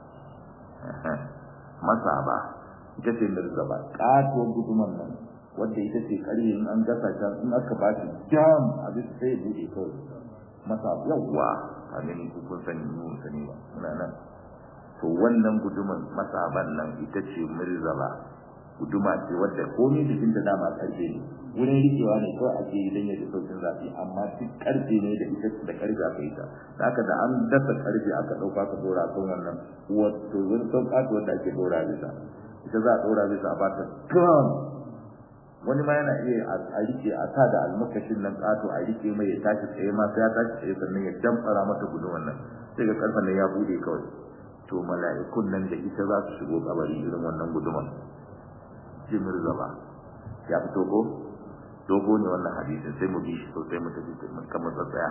masaba ita ce marzaba katuwar guduman nan wanda ita ce karye in an gasa ta in aka ba shi jam abin sai ya bude kawai masaba yawwa a gani ku kun sani mu sani ba muna nan to wannan guduman masaban nan ita ce mirzala guduma ce wadda komai jikin da dama karfe ne wurin rikewa ne kawai ake yi don ya ji saukin zafi amma duk karfe ne da ita da karfe aka yi ta da haka da an dasa karfe aka ɗauka ka dora kan wannan wato wani sauƙa wanda ake dora bisa ita za a dora bisa a ba ta kan wani ma yana iya a rike a sa da almakashin nan kato a rike mai ya tashi tsaye ma sai ya tashi tsaye sannan ya damfara mata guduman nan sai ga karfan nan ya bude kawai to mala'ikun nan da ita za su shigo kabari irin wannan guduman jimir zaba ya fito ko dogo ne wannan hadisin sai mu bi shi sosai mu tafi kamar tsatsaya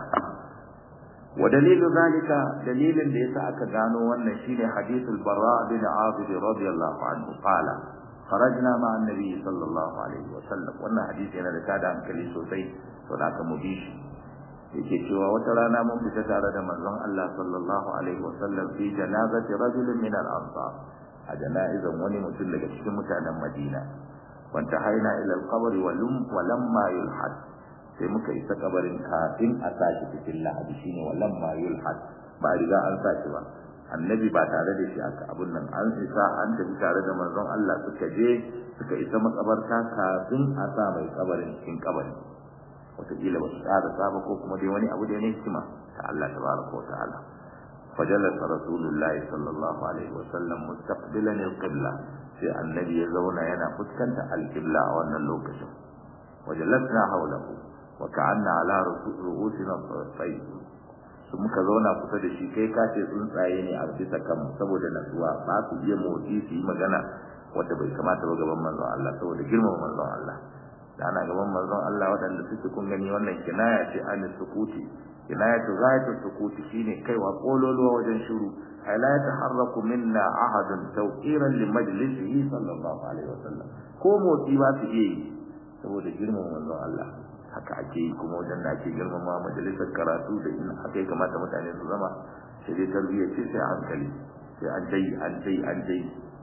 wa dalilu zalika dalilin da yasa aka gano wannan shine hadithul barra bin azib radiyallahu anhu qala kharajna ma annabi sallallahu alaihi wa sallam wannan hadisi yana da tada hankali sosai to da aka mu bi shi yake cewa wata rana mun fita tare da manzon Allah sallallahu alaihi wa sallam fi janazati rajulin min al-ansar a jana'izan wani mutum daga cikin mutanen Madina wanta haina ila al-qabr wa lam wa lamma yulhad sai muka isa kabarin kafin a sashi cikin lahadi shine wa lamma yulhad ba riga an sashi ba annabi ba tare da shi aka abun nan an isa an tafi tare da manzon Allah suka je suka isa makabarta kafin a sa mai kabarin cikin kabari wataƙila ba su tsara saba ko kuma dai wani abu da ne hikima ta Allah tabaraka wa ta'ala فجلس رسول الله صلى الله عليه وسلم مستقبلا القبلة في النبي يزون ينا فسكنت القبلة وانا اللوكشن وجلسنا حوله وكأن على رؤوسنا الطيب su muka zauna kusa da shi kai kace tsuntsaye ne a bisa kan saboda nasuwa ba su iya motsi su yi magana wanda bai kamata ba gaban manzon Allah saboda girmama manzon Allah da ana gaban manzon Allah waɗanda suke kun gani wannan kinaya ce an sukuti kinayatu ghayatu sukuti shine kaiwa kololuwa wajen shiru ay la yataharraku minna ahadun tawqiran li majlisihi sallallahu alaihi wasallam ko motsi ba su iya yi saboda girmama manzon Allah haka ake yi kuma wajen da ake girmama majalisar karatu da in haka ya kamata mutane su zama sai dai tarbiyya ce sai hankali sai an dai an dai an dai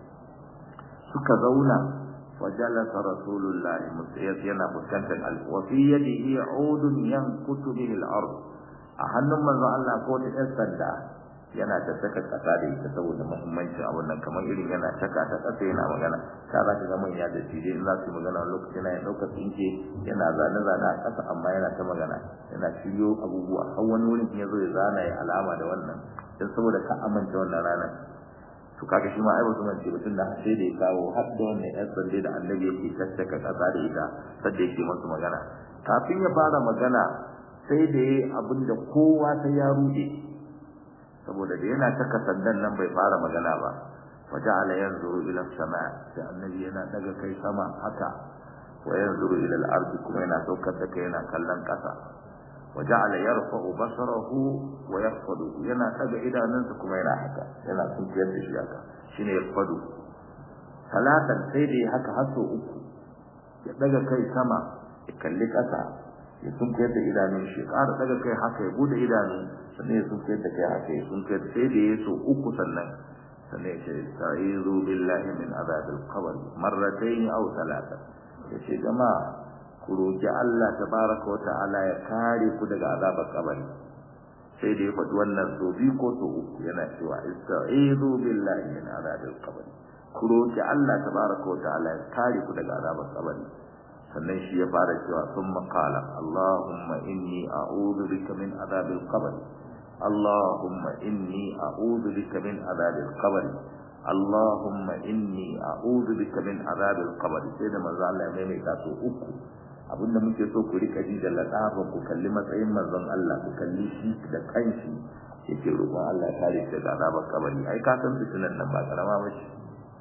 suka zauna وجلس رسول الله yana fuskantar al wa fi yadihi udun yankutu bihi al-ard a hannun manzo Allah ko ta ɗan sanda yana ta saka kasa da ita saboda muhimmanci a wannan kamar irin yana saka ta kasa yana magana ka za ka ga manya da shi dai za su magana lokaci na ya ɗauka tsinke yana zane zane a ƙasa amma yana ta magana yana shiryo abubuwa har wani wurin ya zo ya zana ya alama da wannan don saboda ka amince wannan ranar to kaga shi ma ai wasu mance mutum da sai da ya kawo har da wannan yan sande da annabi yake tattaka kasa da ita sadda yake masu magana kafin ya fara magana sai da yayi abin da kowa sai ya rude saboda da yana taka sandan nan bai fara magana ba waja'ala yanzuru ila sama sai annabi yana daga kai sama haka wa yanzuru ila al-ardi kuma yana saukar da kai yana kallon kasa وجعل يرفع بصره ويخفض yana daga idanunsa kuma yana haka yana sunkiyar da shi haka shine yafadu salatan sai dai haka haso uku ya daga kai sama ya kalli kasa ya sunkiyar da idanun shi ƙara daga kai haka ya bude idanu sannan ya sunkiyar da kai haka ya sunkiyar sai da ya so uku sannan sannan ya ce sa'izu billahi min azabil qabr marratayn aw thalatha ya ce jama'a ku roki Allah tabaraka wa ta'ala ya kare ku daga azabar kabari sai da ya faɗi wannan so biyu ko so uku yana cewa ista'izu billahi min azabil qabr ku roki Allah tabaraka wa ta'ala ya kare ku daga azabar kabari sannan shi ya fara cewa thumma qala Allahumma inni a'udhu bika min azabil qabr Allahumma inni a'udhu bika min azabil qabr Allahumma inni a'udhu bika min azabil qabr sai da manzo Allah ya maimaita so uku abinda muke so ku rika ji da ladafa ku kalli matsayin manzon Allah ku kalli shi da kanshi yake roƙon Allah ya kare shi daga azabar kabari ai ka san fitinan nan ba karama ba ce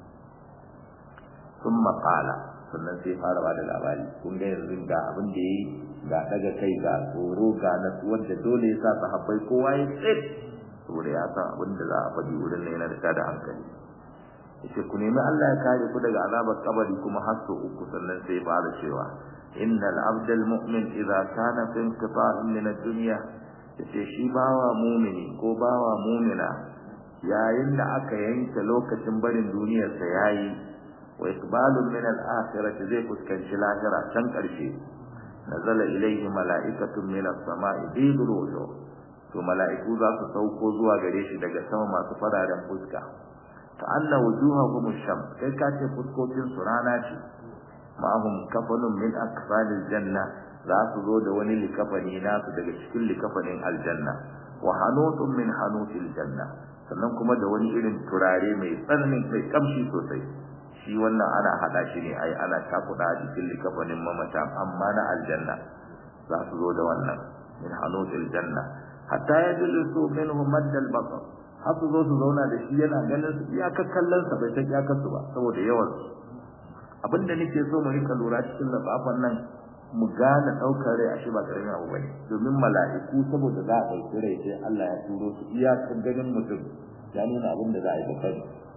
thumma qala sannan sai fara ba da labari kun ga yanzu ga abin da yayi ga daga kai ga tsoro ga natsuwar da dole ya sa sahabbai kowa ya tsit saboda ya san abin da za a faɗi wurin nan yana da tada hankali yace ku nemi Allah ya kare ku daga azabar kabari kuma har sau uku sannan sai fara cewa innal abdal mu'min idza kana fi inqita'in min ad-dunya yace shi bawa mu'mini ko bawa mu'mina yayin da aka yanke lokacin barin duniyar sa yayi wa iqbalun min al-akhirati zai fuskanci lahira can karshe nazala ilayhi mala'ikatun min as-sama'i bidul wujuh to mala'iku za su sauko zuwa gare shi daga sama masu fararen fuska ka anna wujuhahum ash-shams kai ka ce fuskokin su rana ce ma'ahum kafanun min akfalil janna za su zo da wani likafani nasu daga cikin likafanin aljanna wa hanutun min hanutil janna sannan kuma da wani irin turare mai tsananin mai kamshi sosai shi wannan ana hada shi ne ai ana takuda a cikin likafanin mamata amma na aljanna za su zo da wannan min hanutil janna hatta yajlisu minhu madda al-basar har su zo su zauna da shi yana ganin su iyakar kallon sa bai san iyakar su ba saboda yawan su abinda nake so mu rika lura cikin lafafan nan mu gane daukar rai ashe ba karamin abu bane domin mala'iku saboda za a dauki rai sai Allah ya turo su iyakar ganin mutum ya nuna abin da za a yi da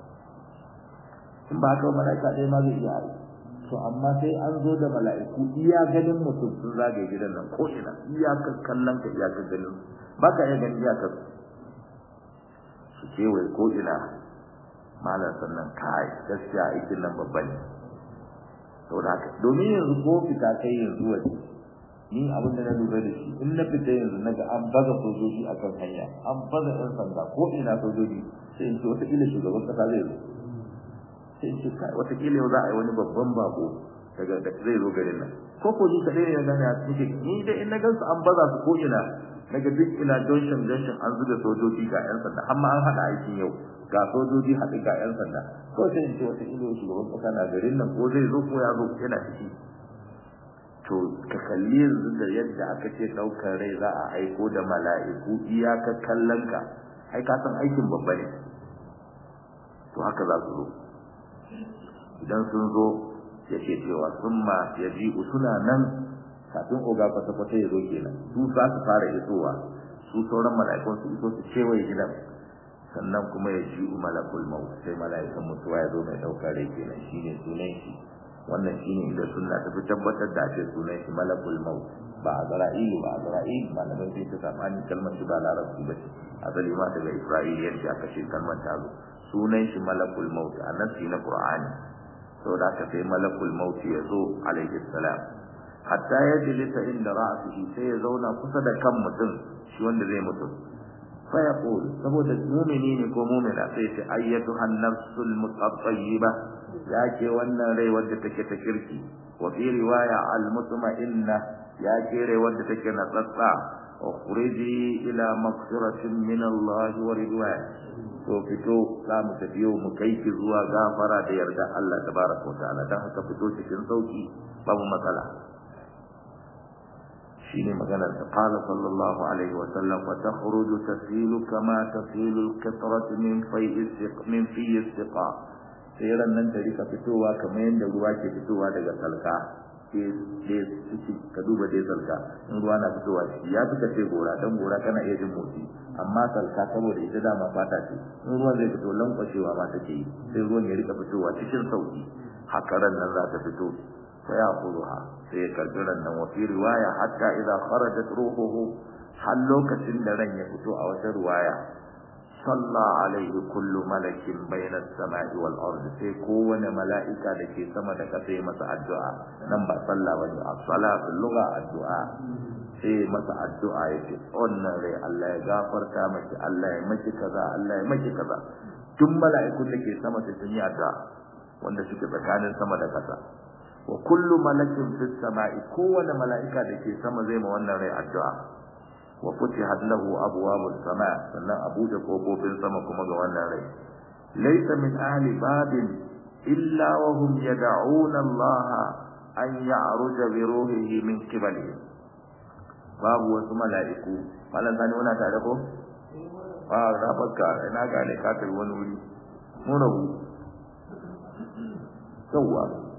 in ba haka mala'ika ɗaya ma zai iya yi to amma sai an zo da mala'iku iya ganin mutum sun zagaye gidan nan ko ina iyakar kallon ka iyakar ganin ba ka iya ganin iyakar su kewaye ko ina malam sannan kai gaskiya aikin nan babba ne to da haka domin yanzu ko fita kai yanzu waje ni abin da na lura da shi in na fita yanzu naga an baza sojoji akan hanya an baza yan sanda ko ina sojoji sai in ce wata kila shugaban kasa zai zo sai in ce kai wata kila yau za a yi wani babban bako daga da zai zo garin nan ko ko ni kadai ne na gane a cikin ni dai in na gansu an baza su ko ina daga duk ina junction junction an zuba sojoji ga yan sanda amma an hada aikin yau ga sojoji haɗu ga yan sanda ko sai in ce wata kila shugaban kasa na garin nan ko zai zo ko ya zo yana ciki to ka kalli yanzu da yadda aka ce ɗaukar rai za a aiko da mala'iku iyaka kallon ka ai ka san aikin babba ne to haka za su zo idan sun zo ya ce cewa sun ma ya ji suna nan kafin oga kwata-kwata ya zo kenan su za su fara isowa su sauran mala'ikun su iso su kewaye gidan sannan kuma ya ji malakul maut sai mala'ikan mutuwa ya zo mai ɗaukar rai kenan shine sunan shi wannan shine inda sunna ta fi tabbatar da ake sunan shi malakul maut ba azra'ilu ba azra'il malamai sai ta sabani kalmar shi ba larabci ba ce asali ma daga isra'il yadda aka ce kalmar ta zo sunan shi malakul maut a nasi na qur'ani saboda haka sai malakul maut ya zo alaihi salam hatta ya jilisa inda ra'sihi sai ya zauna kusa da kan mutum shi wanda zai mutu fa yaqul saboda mu'mini ne ko mu'mina sai ta ayyatu an-nafsul mutatayyibah ya ke wannan rai wadda take ta kirki wa fi riwaya al-mutma'inna ya ke rai wadda take na tsatsa ukhriji ila maghfiratin min Allah wa ridwan to fito za mu tafi yau mu kai ki zuwa gafara da yarda Allah tabaraka wa ta'ala dan haka fito cikin sauki babu matsala shine maganar da qala sallallahu alaihi wa sallam wa takhruju tasilu kama tasilu al-qitrat min fay'i min fi istiqa sai ran nan ta rika fitowa kamar yadda ruwa ke fitowa daga salka ka duba dai salka in ruwa na fitowa ciki ya fi kace gora dan gora kana iya jin motsi amma salka saboda ita dama fata ce in ruwan zai fito lankwashewa ma take yi sai ruwan ya rika fitowa cikin sauki haka ran nan za ta fito sai ya kuruha sai ya karbi ran nan wa fi riwaya hatta idza kharajat ruhuhu har lokacin da ran ya fito a wata riwaya صلى عليه كل ملك بين السماء والارض sai kowane mala'ika da ke sama da kasa ya masa addu'a nan ba sallah bane as-salatu lugha addu'a sai masa addu'a yace wannan rai Allah ya gafarta miki Allah ya miki kaza Allah ya miki kaza duk mala'ikun da ke sama sai sun yi addu'a wanda suke tsakanin sama da kasa wa kullu malakin fis sama'i kowane mala'ika da ke sama zai ma wannan rai addu'a wa futihat lahu abwabus sama sannan abuja kofofin sama kuma ga wannan rai laysa min ahli babin illa wa hum yad'una Allah an ya'ruja bi ruhihi min qibalihi babu wasu mala'iku malan sani wana tare ko a rabaka ina gane ka kai wani wuri mun rabu yawa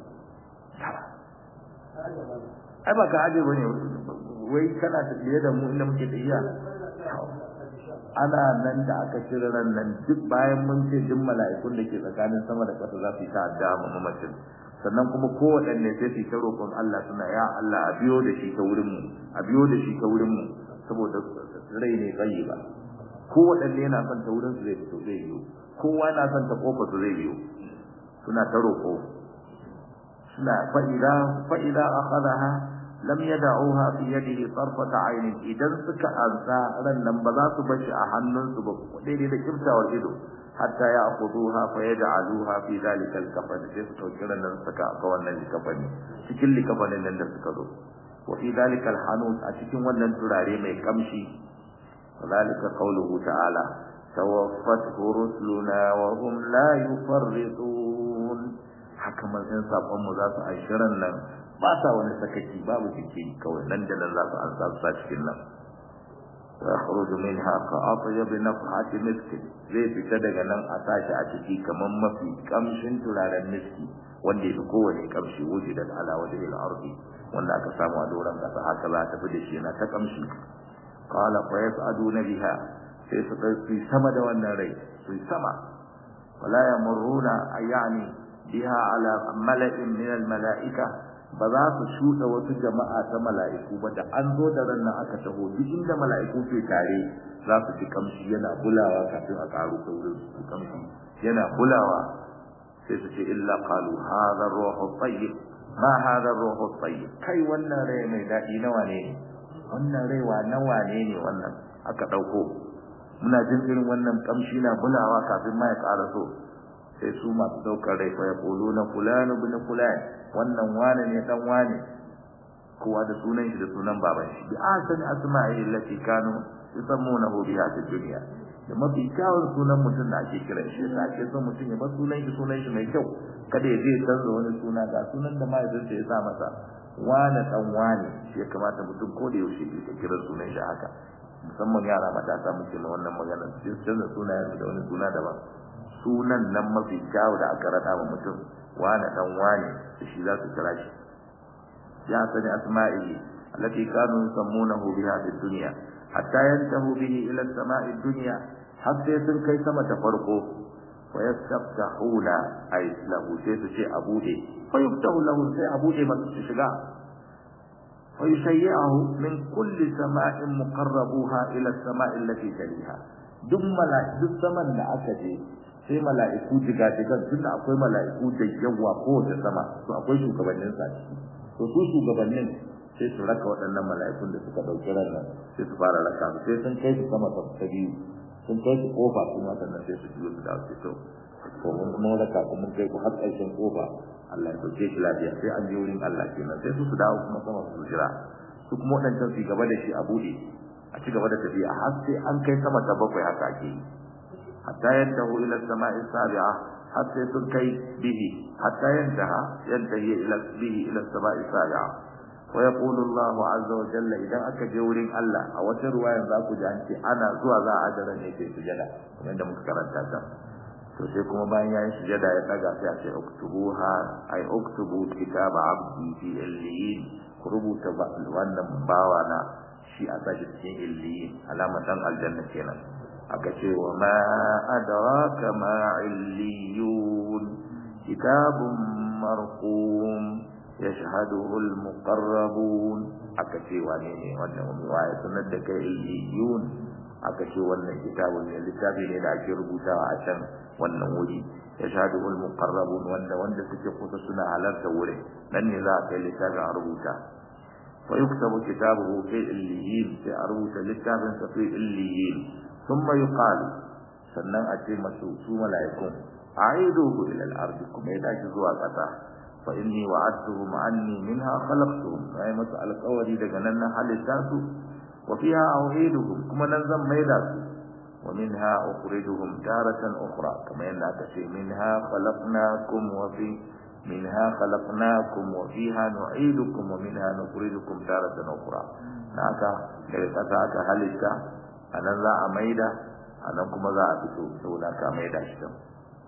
ai ba ka aje bane wai kana tafiye da mu inda muke tafiya ana nan da aka cire ran nan duk bayan mun ce duk mala'ikun da ke tsakanin sama da ƙasa za su yi ta addu'a ma mamacin sannan kuma kowaɗanne sai su ta roƙon Allah suna ya Allah a biyo da shi ta wurin mu a biyo da shi ta wurin mu saboda rai ne tsayi ba kowaɗanne yana son ta wurin su zai fito zai biyo kowa na son ta kofa su zai biyo suna ta roƙo suna fa'ida fa'ida akhadaha lam yad'uha fi yadihi tarfata aynin idan suka ansa ran nan ba za su bashi a hannunsu ba daidai da kiftawar ido hatta ya akhuduha fa yaj'aluha fi dhalika al-kafan sai su dauki ran nan suka ga wannan likafani cikin likafanin nan da suka zo wa fi dhalika al-hanut a cikin wannan turare mai kamshi dhalika qawluhu ta'ala tawaffat rusuluna wa hum la yufarritun haka manzon sakon mu za su ashirin nan ba sa wani sakaci babu jiki kawai nan da nan za su an sa su cikin nan يخرج منها كأطيب نفحة مسك zai fita daga nan a tashi a ciki kamar mafi kamshin turaren miski wanda yafi kowane kamshi wuce da ala wajen al-ardi wanda aka samu a doron kasa haka za ta fi da shi yana ta kamshi qala fa yas'aduna biha sai su kai sama da wannan rai su sama wala yamurruna ayani biha ala mala'in min al-mala'ika ba za su shuɗa wasu jama'a ta mala'iku ba da an zo da ran nan aka taho duk inda mala'iku ke tare za su ji kamshi yana bulawa kafin a karu ta wurin su kamshi yana bulawa sai su ce illa qalu hadha ar-ruhu tayyib ma hadha ar-ruhu tayyib kai wannan rai mai daɗi nawa ne wannan rai wa nawa ne ne wannan aka ɗauko muna jin irin wannan kamshi na bulawa kafin ma ya ƙara so sai su masu daukar rai fa yaquluna fulanu ibn fulan wannan wane ne dan wane kowa da sunan shi da sunan baban shi bi asani asma'i allati kanu yusammunahu biha fi dunya da mafi kyawun sunan mutum da ake kiran shi da ake son mutum ya bar sunan shi sunan shi mai kyau kada ya je ya canza wani suna ga sunan da mahaifinsa ya sa masa wane dan wane shi ya kamata mutum ko da yaushe ya kira sunan shi haka musamman yara matasa muke na wannan magana su canza sunayen da wani suna daban sunan nan mafi kyawu da aka rada wa mutum wane dan wane da shi za su kira shi ya sani asma'ihi allati kanu yusammunahu biha fi dunya hatta yantahu bihi ila as-sama'i dunya har sai sun kai sama ta farko wa yastaftahuna ay lahu sai su ce abude fa yuftahu lahu sai abude masu su shiga wa yushayyi'ahu min kulli sama'in muqarrabuha ila as-sama'i allati taliha duk mala'iku duk saman da aka je sai mala'iku jigajigan tunda akwai mala'iku da yawa kowace sama to akwai shugabannin sa to su shugabannin sai su raka waɗannan mala'ikun da suka ɗauki ran nan sai su fara raka su sai sun kai su sama ta biyu sun kai su kofa kuma sannan sai su biyo su da su to to mun mun raka ku mun kai ku har ƙarshen kofa Allah ya dauke shi lafiya sai an je wurin Allah kenan sai su su dawo kuma sama su jira su kuma waɗancan su gaba da shi a buɗe a ci gaba da tafiya har sai an kai sama ta bakwai haka ake yi hatta yantahu ila samai sabi'a har sai sun kai bihi hatta yantaha yantahi ila bihi ila samai sabi'a wa yaqulu Allahu azza wa jalla idan aka je wurin Allah a wata ruwaya za ku ji an ce ana zuwa za a ajara ne sai sujada kamar yadda muka karanta ta to sai kuma bayan yayin sujada ya daga sai a ce uktubuha ay uktubu kitaba abdi fi illiyin ku rubuta wannan bawa na shi a sashi cikin illiyin alama dan aljanna kenan aka ce wa ma adraka ma illiyun kitabun marqum yashhaduhu almuqarrabun aka ce wane ne wannan waye sanar da kai illiyun aka ce wannan kitabun ne littafi ne da ake rubutawa a can wannan wuri yashhaduhu almuqarrabun wanda wanda suke kusa suna halarta wurin nan ne za a kai littafin a rubuta ويكتب كتابه في الليين في أروت للتابن في الليين ثم يقال sannan a ce masu su mala'ikun a'iduhu ila al-ardi kuma ya dace zuwa ƙasa fa inni wa'adtuhum anni minha khalaqtuhum ai masu alƙawari daga nan na halitta su wa fiha u'iduhum kuma nan zan maida su wa minha ukhrijuhum taratan ukhra kama yanda aka ce minha khalaqnakum wa fi منها خلقناكم وفيها نعيدكم ومنها نخرجكم تارة أخرى haka daga ƙasa aka halitta a nan za a maida a nan kuma za a fito saboda ka maida shi kan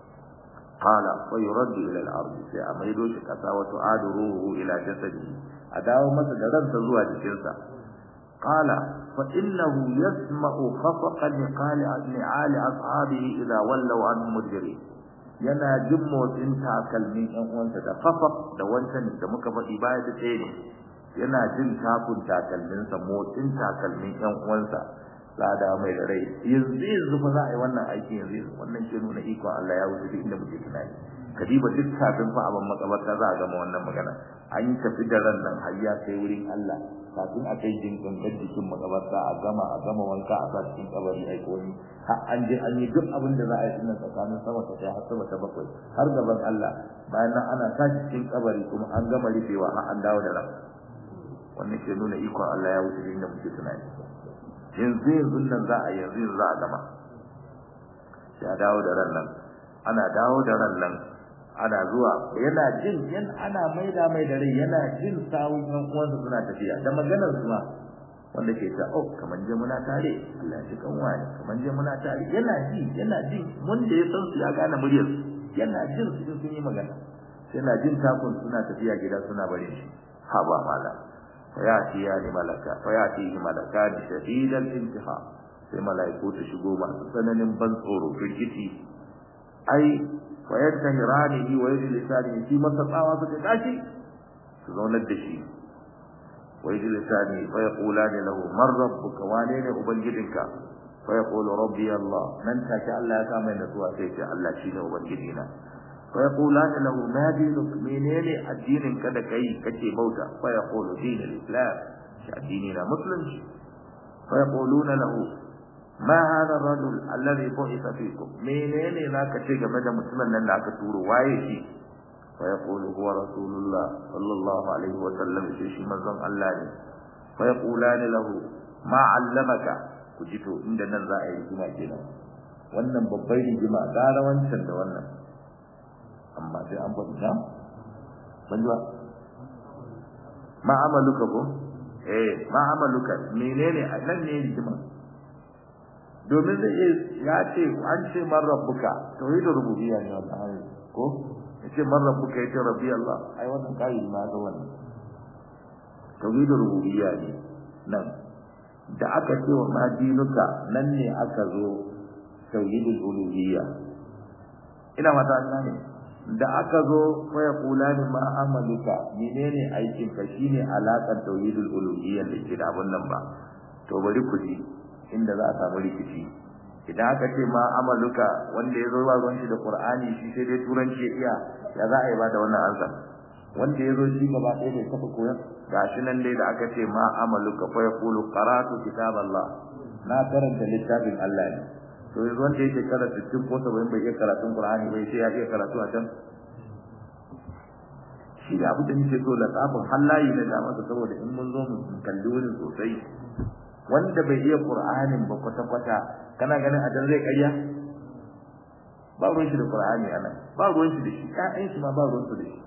qala wa yuraddu ila al-ard sai a maido shi ƙasa wa tu'adu ruhu ila jasadihi a dawo masa da ransa zuwa jikinsa qala fa innahu yasma'u khafaqa niqali ni'ali ashabihi idha wallaw anhum mudbirin yana jin motsin takalmin ɗan uwansa da kafa da wancan da muka faɗi baya da tsaye ne yana jin takun takalminsa motsin takalmin ɗan uwansa lada mai da rai yanzu yanzu fa za a yi wannan aiki yanzu wannan ke nuna ikon Allah ya wuce duk inda muke tunani kadiba duk kafin fa abin makabarta za a gama wannan magana an yi tafi da ran nan har ya kai wurin Allah kafin a kai jin gangan jikin makabarta a gama a gama wanka a sa cikin kabari ai ko ni har an je an yi duk abin da za a yi tunan tsakanin sama ta har sama ta bakwai har gaban Allah bayan nan ana sa cikin kabari kuma an gama rufewa har an dawo da ran wannan ke nuna ikon Allah ya wuce inda muke tunani yanzu yanzu nan za a yanzu yanzu za a gama ya dawo da ran nan ana dawo da ran nan ana zuwa yana jin yan ana maida mai da rai yana jin sawun ɗan uwansa suna tafiya da maganar su ma wanda ke ta oh kaman je muna tare Allah shi kan wani kaman je muna tare yana ji yana ji mun da ya san su ya gane muryar yana jin su sun yi magana yana jin takun suna tafiya gida suna bare shi ha ba mala fa ya ci ya ni malaka fa ya ci malaka ni shadidal intiha sai malaiku ta shigo masu tsananin ban tsoro firgiti ai wa yantahiranihi wa yajlisani fi masaqawa suka tashi su zaunar da shi ويجلسان فيقولان له من ربك وانين أبنجدك فيقول ربي الله من تشاء الله كما نسوى سيشاء الله شين أبنجدنا فيقولان له ما دينك منين الدين كذا كي كتي موتا فيقول دين الإسلام ديننا مسلم فيقولون له ما هذا الرجل الذي بعث فيكم منين لا كتي مدى مسلم لنا كتور وايشي فيقول هو رسول الله صلى الله عليه وسلم شيء منزon Allah ne فيقولان له ما علمك kujito inda nan za a yi rigima kenan wannan babbar rigima gara wancan da wannan amma sai an faɗi na ban ba ma amaluka ko eh ma amaluka menene nan ne rigima domin zai ya ce an ce man rabbuka tauhidul rububiyya ne wannan ko yace man rabbuka yace rabbi Allah ai wannan kai ma ga wannan tauhidul rububiyya ne nan da aka ce wa ma dinuka nan ne aka zo tauhidul uluhiyya ina mata ne da aka zo fa yaqulani ma amaluka menene aikin ka shine alakan tauhidul uluhiyya da ke da abun nan ba to bari ku ji inda za a samu rikici idan aka ce ma amaluka wanda ya zo ba ruwan shi da qur'ani shi sai dai turanci ya iya ya za a yi ba da wannan ansa wanda ya zo shi gaba ɗaya bai taɓa koyon gashi nan dai da aka ce ma amaluka fa yaqulu qara'tu kitaballah na karanta littafin Allah ne to yanzu wanda yake karanta cikin ko saba'in bai iya karatun qur'ani bai sai ya iya karatu a can shi da abu da nake so latafin hallayi na da masa saboda in mun zo mu kalli wurin sosai wanda bai iya qur'anin ba kwata kwata kana ganin a zai ƙarya ba ruwan shi da qur'ani anan ba ruwan shi da shi ƴaƴan shi ma ba ruwan su da shi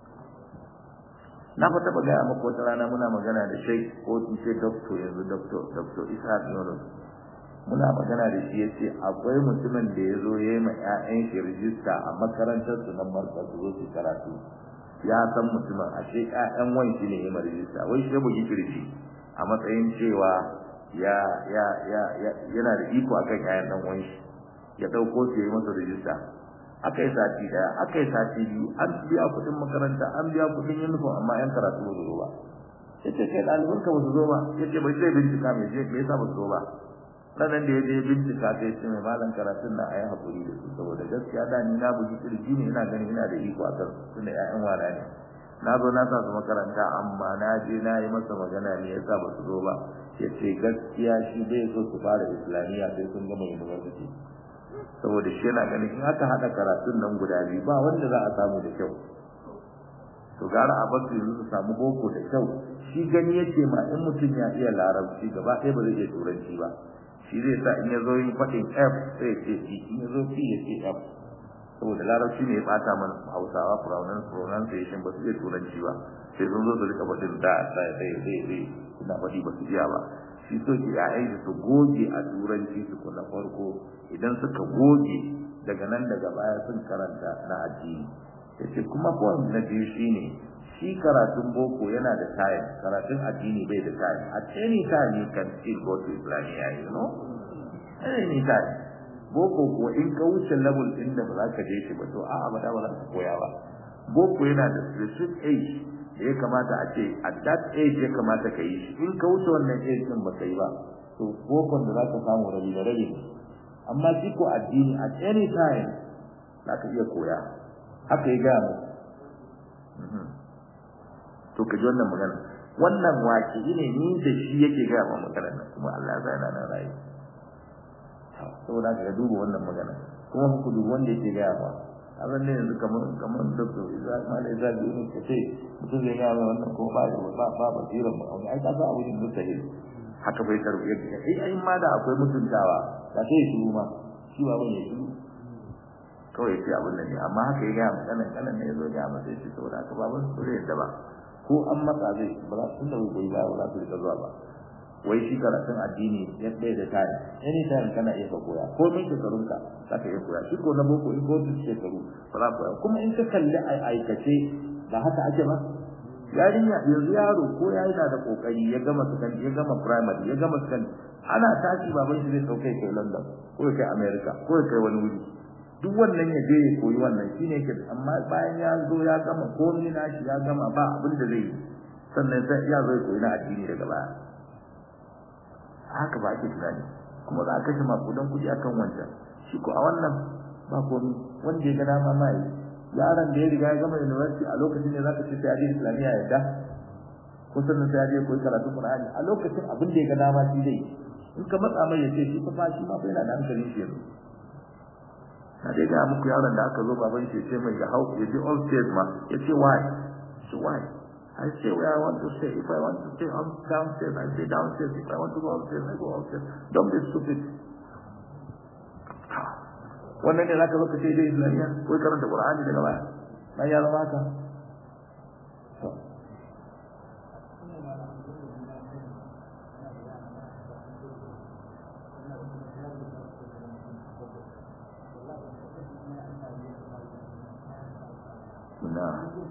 na fata ba gaya maka wata rana muna magana da shai ko in ce doctor yanzu doctor doctor Ishaq Yunus muna magana da shi yace akwai mutumin da ya zo ya yi ma ƴaƴan shi rijista a makarantar su nan marka su zo su karatu ya san mutumin ashe ƴaƴan wan shi ne ya ma rijista wai shi mu yi kirji a matsayin cewa ya ya ya yana da iko akan ƴaƴan dan wan shi ya dauko su yi masa rijista aka yi sati daya aka yi sati biyu an biya kuɗin makaranta an biya kuɗin uniform amma yan karatu ba su zo ba yace kai ɗaliban ka ba su zo ba yace bai sai bincika me je me yasa ba su zo ba ranan da ya je bincika sai ce mai malam karatun na ayi hakuri da su saboda gaskiya da ni na buji kirji ne ina ganin ina da iko akan tunda ƴaƴan wana ne na zo na sa su makaranta amma na je na yi masa magana me yasa ba su zo ba yace gaskiya shi bai so su fara islamiyya sai sun gama university saboda shi yana ganin in aka haɗa karatun nan guda biyu ba wanda za a samu da kyau to gara a basu yanzu su samu boko da kyau shi gani yake ma in mutum ya iya larabci gaba ɗaya ba zai iya turanci ba shi zai sa in ya zo yin faɗin f sai ya ce c in ya zo c ya ce f saboda larabci ne ya ɓata mana hausawa pronunciation ba su iya turanci ba sai sun zo su rika faɗin da sai sai sai sai suna faɗi ba su iya ba shi so ki ya'yan su goge a turanci su kula farko idan suka goge daga nan daga baya sun karanta na addini yace kuma point na biyu shine shi karatun boko yana da time karatun addini bai da time at any time you can still go to Islamiyya you know any time boko ko in ka wuce level din da ba za ka je shi ba to a'a ba da ba za ka koya ba boko yana da specific age da ya kamata a ce at that age ya kamata ka yi shi in ka wuce wannan age din ba ka yi ba to bokon da za ka samu rabi da rabi amma shi ko addini at any time za ka iya koya haka ya gaya to ka ji wannan magana wannan waki ne ni da shi yake gaya ma magana nan kuma Allah ya zana na rayu saboda ka duba wannan magana kuma ku duba wanda yake gaya ba abin ne yanzu kamar kamar doctor Isa Mala Isa da yin ka ce mutum zai gaya mai wannan kuma ba ba ba basiran ba wani ai ka sa abu ne mustahil haka bai karbi yadda ai ai ma da akwai mutuntawa da sai shi ma shi ba bane shi kawai ya ce abin nan ne amma haka ya gaya ma kanan kanan ne ya zo gaya masa ya ce saboda haka baban su zai yadda ba ko an matsa zai ba za su da goyi ba ba za su rika zuwa ba wai shi karatun addini yadda da tare any time kana iya ka koya ko min shekarun ka za ka iya koya shi ko na boko in ko shekaru ba za ka koya kuma in ka kalli a aikace ba haka ake ba yarinya yanzu yaro ko ya yana da kokari ya gama secondary ya gama primary ya gama secondary ana tashi baban shi zai sauke kai London ko ya kai America ko ya kai wani wuri duk wannan ya je ya koyi wannan shine ke amma bayan ya zo ya gama komai nashi ya gama ba abin da zai yi sannan sai ya zo ya koyi na addini daga baya haka ba ake tunani kuma za a kashe makudan kuɗi akan wancan shi ko a wannan ba komai wanda ya ga dama ma yi yaron da ya riga ya gama university a lokacin ne zaka ce sai ya je islamiyya ya da ko sannan sai ya je koyi karatu qur'ani a lokacin abin da ya ga dama shi zai in ka matsa mai ya ce shi fa shi ma fa yana da hankalin shi yanzu na dai ga muku yaron da aka zo baban shi ce mai ga hau ya je all stairs ma ya ce why so why I say where I want to stay. If I want to stay on downstairs, I stay downstairs. If I want to go upstairs, I go upstairs. Don't be stupid. wannan ne zaka zo ka ce dai islamiyya ko karanta qur'ani daga baya dan ya zama haka to na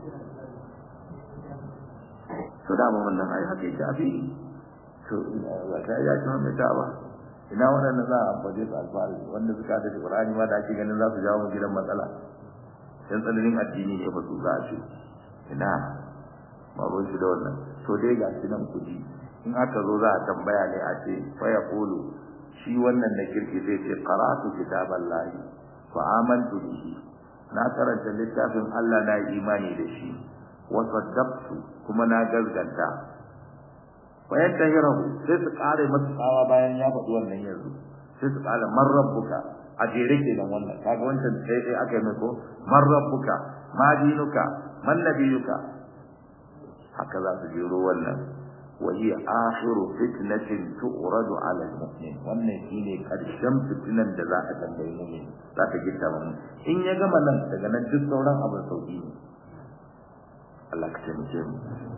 to da wannan ai haka yake abi to ya ta ya ci mai ta ba ina waɗanda za a amfani su alfahari wanda suka da Qur'ani ma da ake ganin za su jawo mu gidan matsala dan tsananin addini ne ba su za shi ina ba ruwan shi da wannan to dai ga shi nan kuɗi in aka zo za a tambaya ne a ce fa ya kulu shi wannan na kirki zai ce qara'atu kitaballahi fa amantu bihi na karanta littafin Allah na imani da shi wa saddaqtu kuma na gazganta bayan tahirahu sai su kare masa tsawa bayan ya faɗi wannan yanzu sai su kare man rabbuka a jere kenan wannan kaga wancan sai sai aka yi mai ko man rabbuka ma dinuka man nabiyuka haka za su jero wannan wa hiya akhiru fitnatin tu'radu 'ala al-mu'min wannan shine karshen fitinan da za a tambayi mu'min za ta gitta mu in ya gama nan daga nan duk sauran abin sauki ne Allah ka taimake mu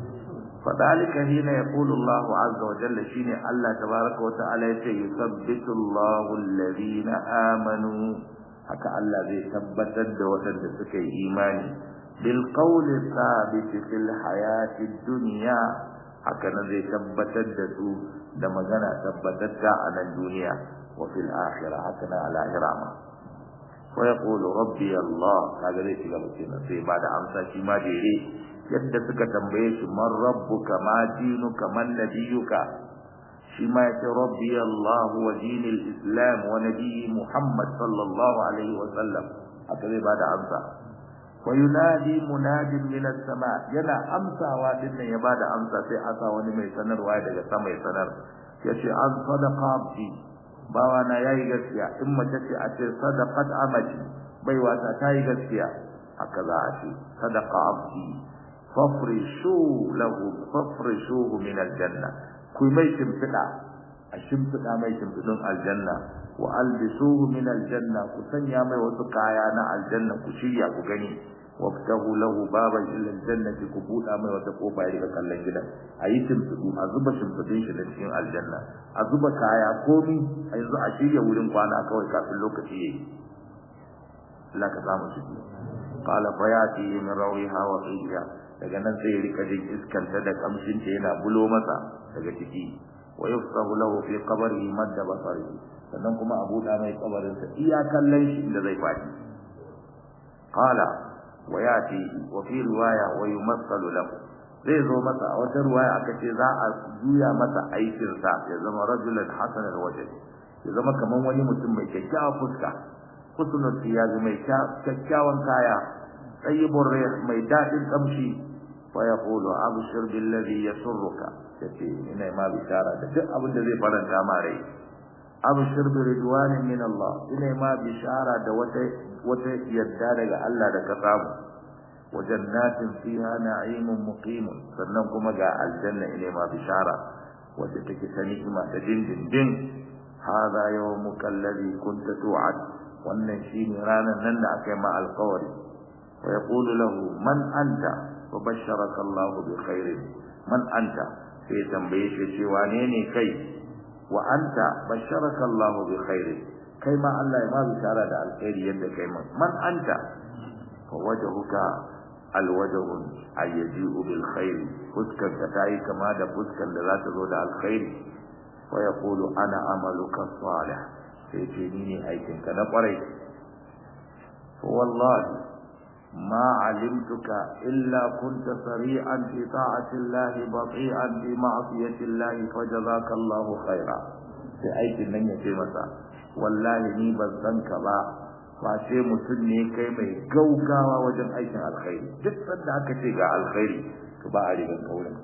فذلك حين يقول الله عز وجل شيني الله تبارك وتعالى يثبت الله الذين آمنوا haka Allah zai tabbatar da waɗanda suka yi imani bil qawli thabit fil hayati dunya haka nan zai tabbatar da su da magana tabbatatta a nan duniya wa fil akhirah haka nan al akhirah ma wa yaqulu rabbi Allah kaga zai shiga mutum sai ba da amsa shi ma dare yadda suka tambaye shi man rabbuka ma dinuka man nabiyuka shi ma yace rabbi Allah wa dinil islam wa nabiyyi Muhammad sallallahu alaihi wa sallam haka zai bada amsa wa yunadi munadin min as-sama yana amsawa dinnan ya bada amsa sai asa wani mai sanarwa daga sama ya sanar yace an sadaqa abdi bawa na yayi gaskiya in mace ce a ce sadaqat amati bai wata tayi gaskiya haka za a ce sadaqa abdi fafrishu lahu fafrishuhu min aljanna ku mai shimfida a shimfida mai shimfidun aljanna wa albisuhu min aljanna ku sanya mai wasu kaya na aljanna ku shirya ku gani waftahu lahu baban ila aljannati ku buda mai wata kofa ya riga kallon gidan ayi shimfidu a zuba shimfidun shi da cikin aljanna a zuba kaya komi a yanzu a shirya wurin kwana kawai kafin lokaci yayi Allah ka samu shi qala fayati min rawiha wa qiya daga nan sai ya rika jin iskanta da kamshin ta yana bulo masa daga ciki wa yufsahu lahu fi qabrihi madda basari sannan kuma abu da mai kabarin sa iya kallon shi inda zai fadi qala wa yati wa fi riwaya wa yumassalu lahu zai zo masa a wata riwaya aka ce za a juya masa aikin sa ya zama rajulan hasan alwajh ya zama kaman wani mutum mai kyakkyawan fuska husnul siyaz mai kyakkyawan kaya tayyibur rih mai dadin kamshi fa yaqulu abshir billadhi yasurruka yace ina ma bishara da duk abin da zai faranta ma rai abshir bi ridwanin min Allah ina ma bishara da wata wata yadda daga Allah da ka samu wa jannatin fiha na'imun muqim sannan kuma ga aljanna ina ma bishara wacce take ta ni'ima ta dindindin hada yawmuka alladhi kunta tu'ad wannan shine ranar nan da aka yi ma alƙawari wa yaqulu lahu man anta wa basharaka Allah bi khairin man anta sai tambaye shi cewa ne ne kai wa anta basharaka Allah bi khairin kai ma Allah ya ba bishara da alkhairi yadda kai man man anta fa wajhuka alwajhu ayyaji'u bil khair fuskar ka tayi kama da fuskar da za ta zo da alkhairi wa yaqulu ana amaluka salih sai ce ni ne aikin ka na kwarai fa wallahi ما علمتك إلا كنت سريعا في طاعة الله بطيئا في معصية الله فجزاك الله خيرا sai aikin nan ya ce masa wallahi ni ban san ka ba ba sai mutum ne kai mai gaugawa wajen aikin alkhairi duk sanda aka ce ga alkhairi to ba a rigan kaurin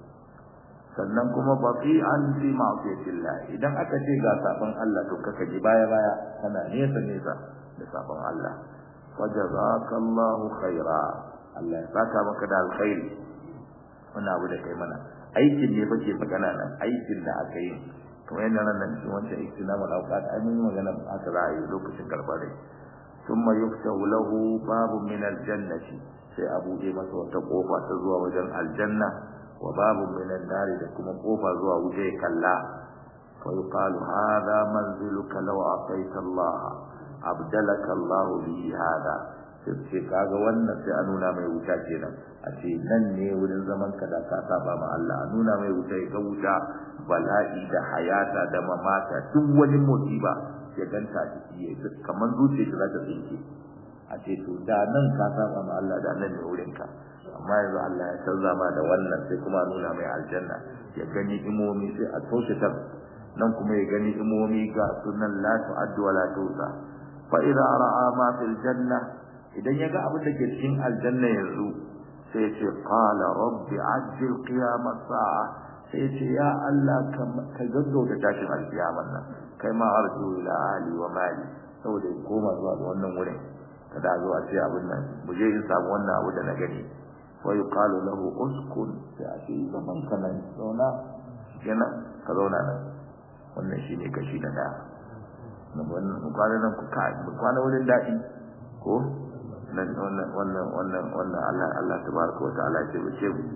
sannan kuma baqi an fi ma'siyatillah idan aka ce ga sabon Allah to kaka ji baya baya kana nesa nesa da sabon Allah wajazakallahu khaira Allah ya saka maka da alkhairi wannan abu da kai mana aikin ne bake magana nan aikin da aka yi kamar yadda nan nan cikin wancan istinama da auqat ai mun magana aka za a yi lokacin karbar rai thumma yuftahu lahu babun min aljannati sai a buɗe masa wata kofa ta zuwa wajen aljanna wa babun min an-nari da kuma kofa zuwa wuce kalla fa yuqalu hadha manziluka law ataita Allah abdalaka Allah bi hada sai kaga wannan sai a nuna mai wuta kenan a ce nan ne wurin zaman ka da ka saba ma Allah a nuna mai wuta ya wuta bala'i da hayata da mamata duk wani musiba ya ganta ciki ya kamar zuciya ta za ta tsinke a ce to da nan ka saba ma Allah da nan ne wurin ka amma yanzu Allah ya canza ma da wannan sai kuma nuna mai aljanna ya gani imomi sai a toshe ta nan kuma ya gani imomi ga sunan la tu'addu wa la tusa fa idza ra'a ma fil janna idan yaga abin da ke cikin aljanna yanzu sai ya ce qala rabbi ajil qiyamas sa'a sai ya ce ya Allah ka gaggauta tashin alkiyaman nan kai ma arju ila ali wa mali saboda in koma zuwa ga wannan wurin kada zo a ce abin nan mu je in samu wannan abu da na gani wa yuqalu lahu uskun sai a ce zaman ka nan zauna kenan ka zauna nan wannan shine kashi na daya wannan kwanan nan ku kwana wurin daɗi ko nan wannan wannan wannan wannan Allah Allah tabaraka wa ta'ala ya ce mu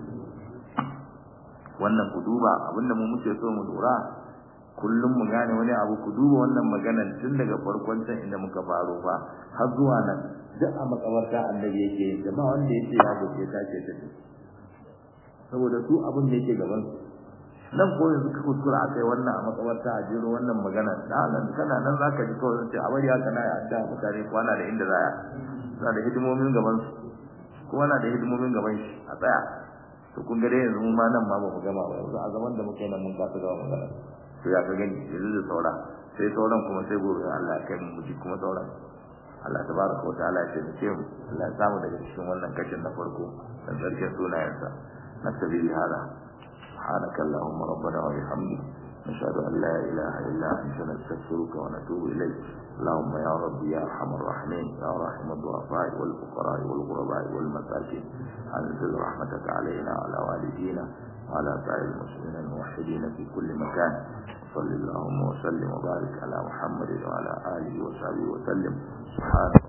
wannan ku duba abinda mu muke so mu lura kullum mu gane wani abu ku duba wannan maganar tun daga farkon can inda muka faro fa har zuwa nan duk a makabarta annabi yake yin ba wanda yake ya goce ta ce ta saboda su abin da yake gaban su nan ko yanzu ka kuskura akai wannan a makabarta a jero wannan magana da nan kana nan zaka ji kawai sai a bari haka na ya adda mutane kwana da inda zaya suna da hidimomin gaban su kowa na da hidimomin gaban shi a tsaya to kun ga dai yanzu mu ma nan ma ba mu gama ba yanzu a zaman da muke nan mun kasa gama magana to ya ka gani yanzu da saura sai sauran kuma sai gobe Allah ya kai mu ji kuma sauran Allah tabaraka wa ta'ala ya taimake mu Allah ya samu daga cikin wannan kashin na farko dan sarkin sunayensa nasabi hada سبحانك اللهم ربنا وبحمدك نشهد أن لا إله إلا أنت نستغفرك ونتوب إليك اللهم يا ربي يا أرحم الراحمين يا راحم الضعفاء والفقراء والغرباء والمساكين أنزل رحمتك علينا وعلى والدينا وعلى سائر المسلمين الموحدين في كل مكان صل اللهم وسلم وبارك على محمد وعلى آله وصحبه وسلم سبحانك